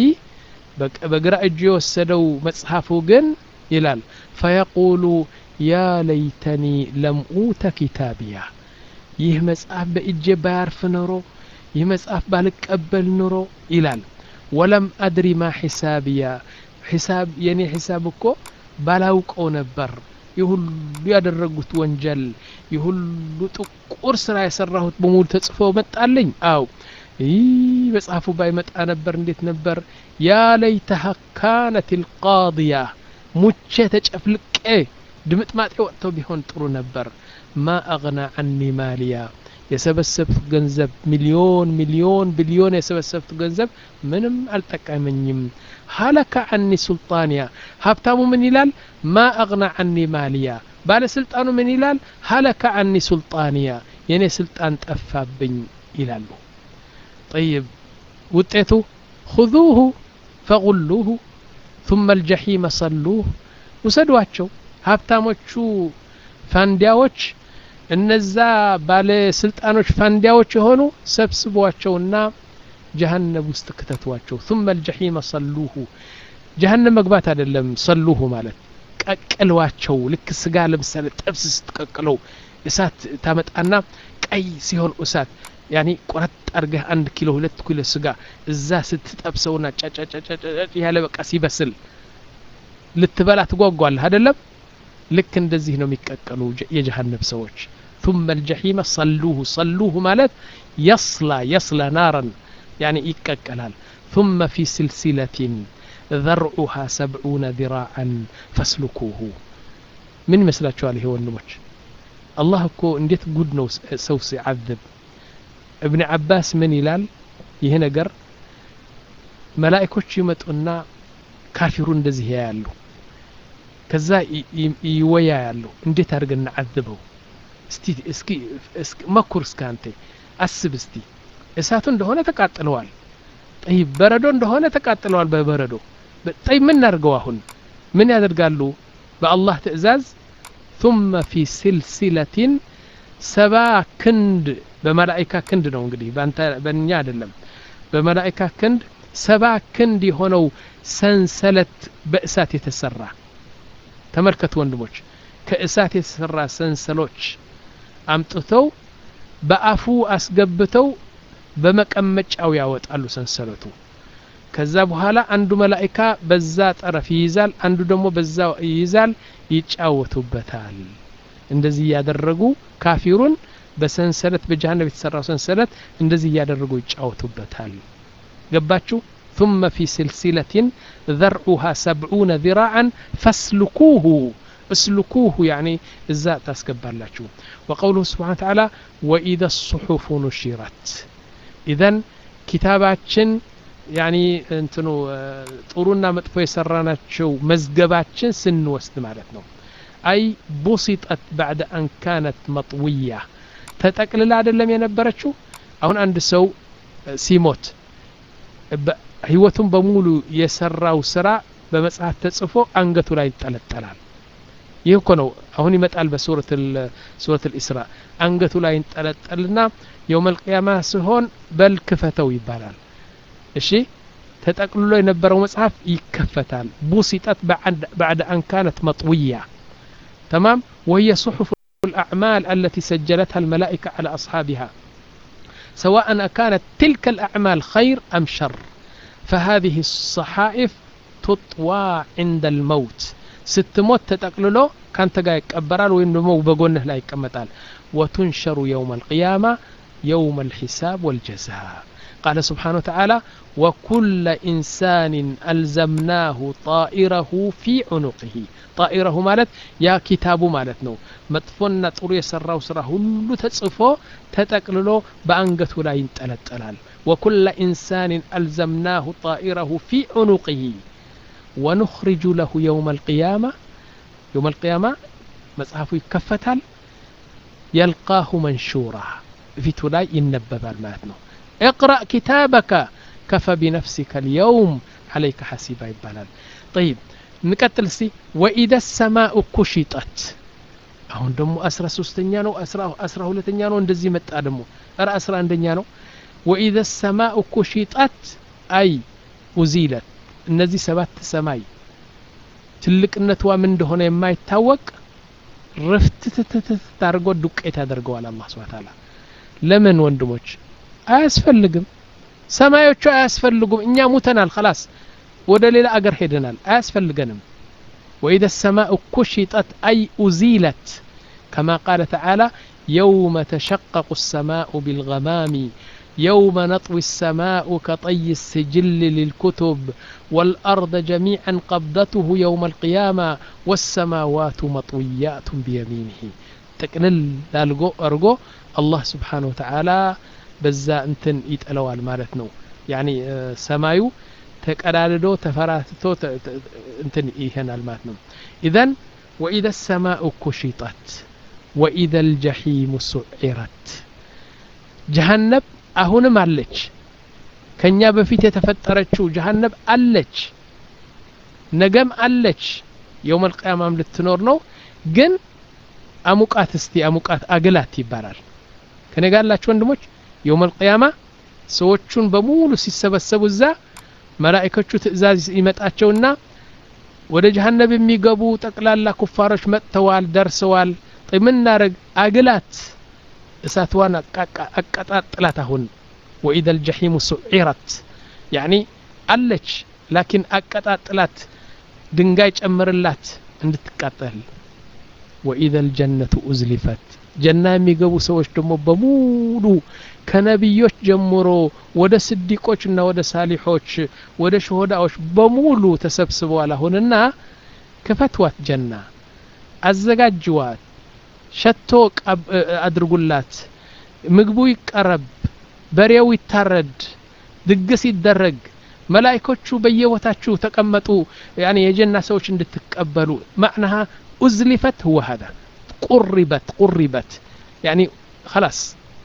በግራ እጁ የወሰደው መጽሐፉ ግን ይላል ፈየቁሉ ያ ለይተኒ ለም ኡተ ኪታቢያ ይህ መጽሐፍ በእጄ ባያርፍ ኖሮ ይህ መጽሐፍ ባልቀበል ኑሮ ይላል ወለም አድሪ ማ ሒሳብያ ሒሳብ የኔ ሒሳብ እኮ ባላውቀው ነበር የሁሉ ያደረጉት ወንጀል የሁሉ ጥቁር ስራ የሰራሁት በሙሉ ተጽፎ መጣልኝ አው ይህ መጽሐፉ ባይመጣ ነበር እንዴት ነበር ያ ለይተሃ ካነት ልቃድያ ሙቼ ተጨፍልቄ ድምጥማጤ ወጥተው ቢሆን ጥሩ ነበር ማ አግና አኒ ማሊያ የሰበሰብት ገንዘብ ሚሊዮን ሚሊዮን ቢሊዮን የሰበሰብት ገንዘብ ምንም አልጠቀመኝም ሀለከ አኒ ሱልጣንያ ሀብታሙ ምን ይላል ማ አግና አኒ ማሊያ ባለስልጣኑ ምን ይላል ሀለከ አኒ ሱልጣንያ የኔ ስልጣን ጠፋብኝ ይላሉ ጠይብ ውጤቱ خذوه فغلوه ثم الجحيم صلوه ውሰዷቸው ሀብታሞቹ ፋንዲያዎች እነዛ ባለስልጣኖች ፋንዲያዎች የሆኑ ሰብስቧቸውና ጀሀነም ውስጥ ክተቷቸው ثم الجحيم صلوه ጀሀነም መግባት አይደለም ሰሉሁ ማለት ቀቅሏቸው ልክ ስጋ ለምሳሌ ጥብስ ስትቀቅለው እሳት ታመጣና ቀይ ሲሆን እሳት ያኒ ቆረጥ አድርገህ አንድ ኪሎ ሁለት ኪሎ ስጋ እዛ ስትጠብሰውና ጫጫጫጫጫ ያለ በቃ ሲበስል ልትበላ ትጓጓለህ አይደለም ልክ እንደዚህ ነው የሚቀቀሉ የጀሀነም ሰዎች ثم الجحيم صلوه صلوه ማለት يصلى يصلى نارا يعني ይቀቀላል ثم في سلسلة ذرعها سبعون ذراعا فاسلكوه ምን ይመስላችኋል ይሄ ወንድሞች አላህ እኮ እንዴት ጉድ ነው ሰው ሲዓذብ እብን አባስ ምን ይላል ይህ ነገር መላእኮች ይመጡና ካፊሩ እንደዚህ ያያሉ ከዛ ይወያ ያሉ እንዴት አድርገን እናዓዝበው እስቲ እስኪ መኩር እስከ አንተ አስብ እስቲ እሳቱ እንደሆነ ተቃጥለዋል ጠይ በረዶ እንደሆነ ተቃጥለዋል በበረዶ ጠይ ምን እናድርገው አሁን ምን ያደርጋሉ በአላህ ትእዛዝ ثم في سلسلة ሰባ ክንድ በመላይካ ክንድ ነው እንግዲህ በእኛ አይደለም በመላይካ ክንድ ሰባ ክንድ የሆነው ሰንሰለት በእሳት የተሰራ ተመልከቱ ወንድሞች ከእሳት የተሰራ ሰንሰሎች አምጥተው በአፉ አስገብተው በመቀመጫው ያወጣሉ ሰንሰለቱ ከዛ በኋላ አንዱ መላይካ በዛ ጠረፍ ይይዛል አንዱ ደግሞ በዛ ይይዛል ይጫወቱበታል እንደዚህ እያደረጉ ካፊሩን በሰንሰለት በጀሃነም የተሰራው ሰንሰለት እንደዚህ እያደረጉ ይጫወቱበታል ገባችሁ ثم في سلسلة ذرعها سبعون ذراعا فاسلكوه اسلكوه يعني الزاء تاسكبر لاتشو وقوله سبحانه وتعالى وإذا الصحف نشرت إذا كتاباتشن ያኒ እንትኑ ጥሩና መጥፎ የሰራናቸው መዝገባችን ስንወስድ ማለት ነው አይ ቡሲጠት ባዕደ አን ካነት መጥውያ ተጠቅልላ አይደለም የነበረችው አሁን አንድ ሰው ሲሞት ህይወቱን በሙሉ የሰራው ስራ በመጽሐፍ ተጽፎ አንገቱ ላይ ይንጠለጠላል ይህ እኮ ነው አሁን ይመጣል በሱረት ልኢስራ አንገቱ ላይ ይንጠለጠልና የውመል ቅያማ ሲሆን በል ክፈተው ይባላል እሺ ተጠቅልሎ የነበረው መጽሐፍ ይከፈታል ቡሲጠት ባዕድ አን ካነት መጥውያ ተማም وهي صحف الأعمال التي سجلتها الملائكة على أصحابها سواء كانت تلك الأعمال خير أم شر فهذه الصحائف تطوى عند الموت ስትሞት ተጠቅልሎ ካንተ ጋር ይቀበራል ወይም ደግሞ በጎንህ ላይ ይቀመጣል ወቱንሸሩ የውም አልቅያማ يوم الحساب والجزاء قال سبحانه وتعالى وكل إنسان ألزمناه طائره في عنقه طائره مالت يا كتاب مالت نو مطفنا طرو يسراو سرا هلو تጽፎ ተጠቅልሎ በአንገቱ ላይ ይንጠለጠላል وكل إنسان ألزمناه طائره في عنقه ونخرج له يوم القيامة يوم القيامة مصحفه يكفتل يلقاه منشورا ፊቱ ላይ ይነበባል ማለት ነው اقرأ كتابك كفى بنفسك اليوم عليك حسيبا ይባላል طيب نቀጥል እስቲ وإذا السماء كشطت አሁን ደግሞ አስራ ሶስተኛ ነው አስራ ሁለተኛ ነው እንደዚህ መጣ ደግሞ ኧረ አስራ አንደኛ ነው وإذا السماء كشطت أي أزيلت እነዚህ ሰባት ሰማይ ትልቅነቷ ምን እንደሆነ የማይታወቅ ርፍትትትት አድርጎ ዱቄት ያደርገዋል አላህ ስብሐ ተዓላ ለምን ወንድሞች አያስፈልግም ሰማዮቹ አያስፈልጉም እኛ ሙተናል خلاص ወደ ሌላ አገር ሄደናል አያስፈልገንም وإذا السماء كشطت أي أزيلت كما قال تعالى يوم تشقق السماء بالغمام يوم نطوي السماء كطي السجل للكتب والأرض جميعا قبضته يوم القيامة والسماوات مطويات بيمينه تقلل لالقو أرقو الله سبحانه وتعالى بزا انتن يتألوال مالتنو يعني سمايو ተቀዳድዶ ተፈራትቶ እንትን ይሄናል ማለት ነው ኢዘን ወኢዘ ሰማኡ ኩሽጠት ወኢዘ ልጀሒሙ ሱዒረት ጀሃነብ አሁንም አለች ከኛ በፊት የተፈጠረችው ጀሃነብ አለች ነገም አለች የውም አልቅያማም ልትኖር ነው ግን አሙቃት እስቲ አሙቃት አግላት ይባላል ከኔ ጋር ያላችሁ ወንድሞች የውም አልቅያማ ሰዎቹን በሙሉ ሲሰበሰቡ እዛ መላእኮቹ ትእዛዝ ይመጣቸውና ወደ ጀሀነብ የሚገቡ ጠቅላላ ኩፋሮች መጥተዋል ደርሰዋል ምን እናረግ አግላት እሳትዋን አቀጣጥላት አሁን ወኢደ ልጀሒሙ ሱዒረት ያኒ አለች ላኪን አቀጣጥላት ድንጋይ ጨምርላት እንድትቃጠል ወኢደ ልጀነቱ ኡዝሊፈት ጀና የሚገቡ ሰዎች ደግሞ በሙሉ ከነቢዮች ጀምሮ ወደ ስዲቆች እና ወደ ሳሊሖች ወደ ሸሆዳዎች በሙሉ ተሰብስበዋል አሁንና ክፈትዋት ጀና አዘጋጅዋት ሸቶ አድርጉላት ምግቡ ይቀረብ በሬው ይታረድ ድግስ ይደረግ መላይኮቹ በየቦታችሁ ተቀመጡ ያኔ የጀና ሰዎች እንድትቀበሉ ማዕናሃ ኡዝሊፈት ህወ ሀዛ ቁሪበት ቁሪበት ያኒ خلاص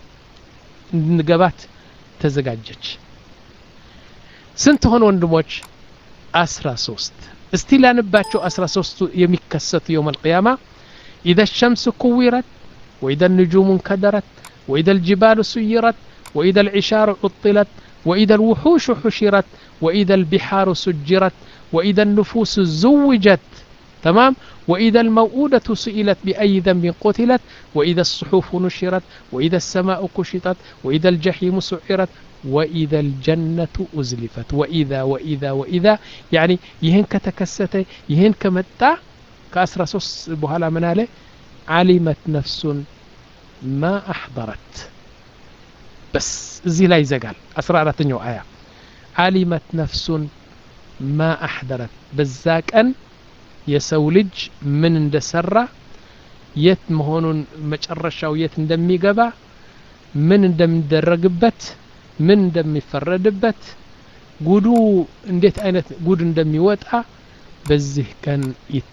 እንድንገባት ተዘጋጀች ስንት ሆነ ወንድሞች አስራ ሶስት እስቲ ላንባቸው አስራ ሶስቱ የሚከሰቱ የውም አልቅያማ ኢዘ ሸምስ ኩዊረት ወኢዘ النجوم انكدرت وإذا الجبال سيرت وإذا العشار عطلت وإذا الوحوش حشرت وإذا البحار سجرت وإذا النفوس زوجت تمام وإذا الموءودة سئلت بأي ذنب قتلت وإذا الصحف نشرت وإذا السماء كشطت وإذا الجحيم سعرت وإذا الجنة أزلفت وإذا وإذا وإذا يعني يهن كتكسته يهن كمتع كأسرى سوس بهلا من عليه علمت نفس ما أحضرت بس زي لا يزقال أسرى رتنيو آية علمت نفس ما أحضرت بزاك أن የሰው ልጅ ምን እንደሰራ የት መሆኑን መጨረሻው የት እንደሚገባ ምን እንደሚደረግበት ምን እንደሚፈረድበት ጉዱ እንዴት አይነት ጉድ እንደሚወጣ በዚህ ቀን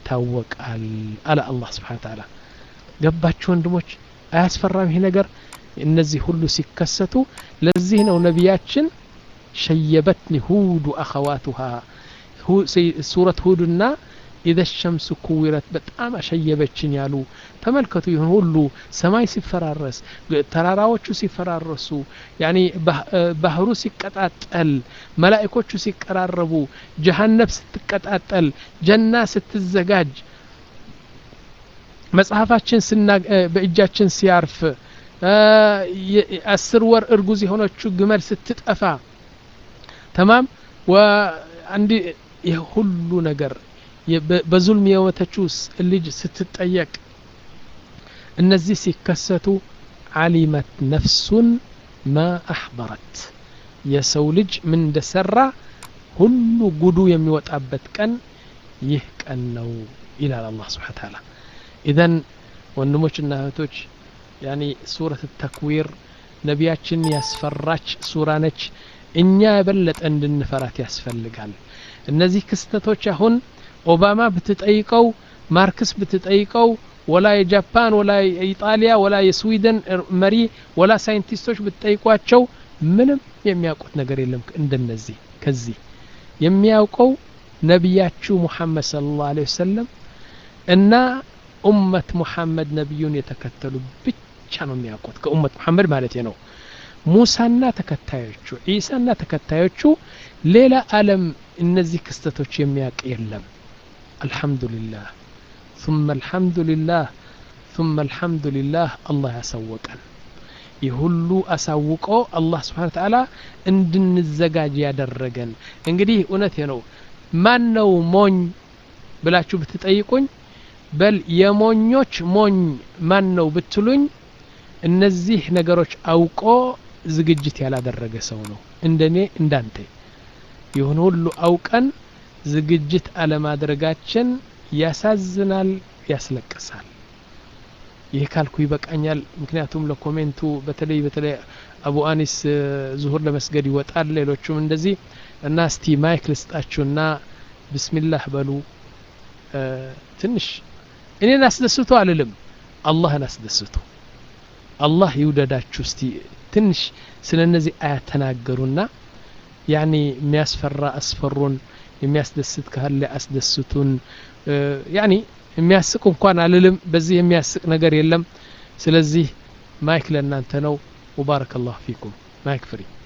ይታወቃል አለ አላህ ስብሓን ተዓላ ገባችሁ ወንድሞች አያስፈራም ይህ ነገር እነዚህ ሁሉ ሲከሰቱ ለዚህ ነው ነቢያችን ሸየበትኒ ሁድ አኸዋቱሃ ሱረት ሁድና ኢዘ ሸምስ ኩዊረት በጣም አሸየበችን ያሉ ተመልከቱ ይህን ሁሉ ሰማይ ሲፈራረስ ተራራዎቹ ሲፈራረሱ ያኒ ባህሩ ሲቀጣጠል መላእኮቹ ሲቀራረቡ ጀሃነብ ስትቀጣጠል ጀና ስትዘጋጅ መጽሐፋችን በእጃችን ሲያርፍ አስር ወር እርጉዝ የሆነችው ግመል ስትጠፋ ተማም አንዲ ይህ ሁሉ ነገር በዙልም የሞተችው ልጅ ስትጠየቅ እነዚህ ሲከሰቱ ዓሊመት ነፍሱን ማ አሕበረት የሰው ልጅ ምን እንደሰራ ሁሉ ጉዱ የሚወጣበት ቀን ይህ ቀን ነው ይላል አላህ ስብሓን ታላ ኢዘን ወንድሞችና እህቶች ያኒ ሱረት ተክዊር ነቢያችን ያስፈራች ሱራ ነች እኛ የበለጠ እንድንፈራት ያስፈልጋል እነዚህ ክስተቶች አሁን ኦባማ ብትጠይቀው ማርክስ ብትጠይቀው ወላ የጃፓን ወላ የኢጣሊያ ወላ የስዊድን መሪ ወላ ሳይንቲስቶች ብትጠይቋቸው ምንም የሚያውቁት ነገር የለም እንደነዚህ ከዚህ የሚያውቀው ነቢያችሁ ሙሐመድ ስለ ላሁ ወሰለም እና ኡመት ሙሐመድ ነቢዩን የተከተሉ ብቻ ነው የሚያውቁት ከኡመት ሙሐመድ ማለት ነው ሙሳና ተከታዮቹ ዒሳና ተከታዮቹ ሌላ አለም እነዚህ ክስተቶች የሚያውቅ የለም አልሐምዱሊላህ ثم الحمد لله ثم الحمد لله الله ያሳወቀን ይህ ሁሉ አሳውቆ አላህ ስብሓን ተዓላ እንድንዘጋጅ ያደረገን እንግዲህ እውነቴ ነው ማን ነው ሞኝ ብላችሁ ብትጠይቁኝ በል የሞኞች ሞኝ ማን ነው ብትሉኝ እነዚህ ነገሮች አውቆ ዝግጅት ያላደረገ ሰው ነው እንደኔ እንዳንተ ይሁን ሁሉ አውቀን ዝግጅት አለማድረጋችን ያሳዝናል ያስለቅሳል ይህ ካልኩ ይበቃኛል ምክንያቱም ለኮሜንቱ በተለይ በተለይ አቡ አኒስ ዙሁር ለመስገድ ይወጣል ሌሎቹም እንደዚህ እና እስቲ ማይክ ልስጣችሁና ብስሚላህ በሉ ትንሽ እኔን አስደስቶ አልልም አላህን አስደስቶ አላህ ይውደዳችሁ እስቲ ትንሽ ስለ እነዚህ አያት ተናገሩና ያኒ የሚያስፈራ አስፈሩን የሚያስደስት ካለ አስደስቱን ያኒ የሚያስቅ እንኳን አልልም በዚህ የሚያስቅ ነገር የለም ስለዚህ ማይክ ለእናንተ ነው ሙባረክ አላሁ ፊኩም ማይክ ፍሪ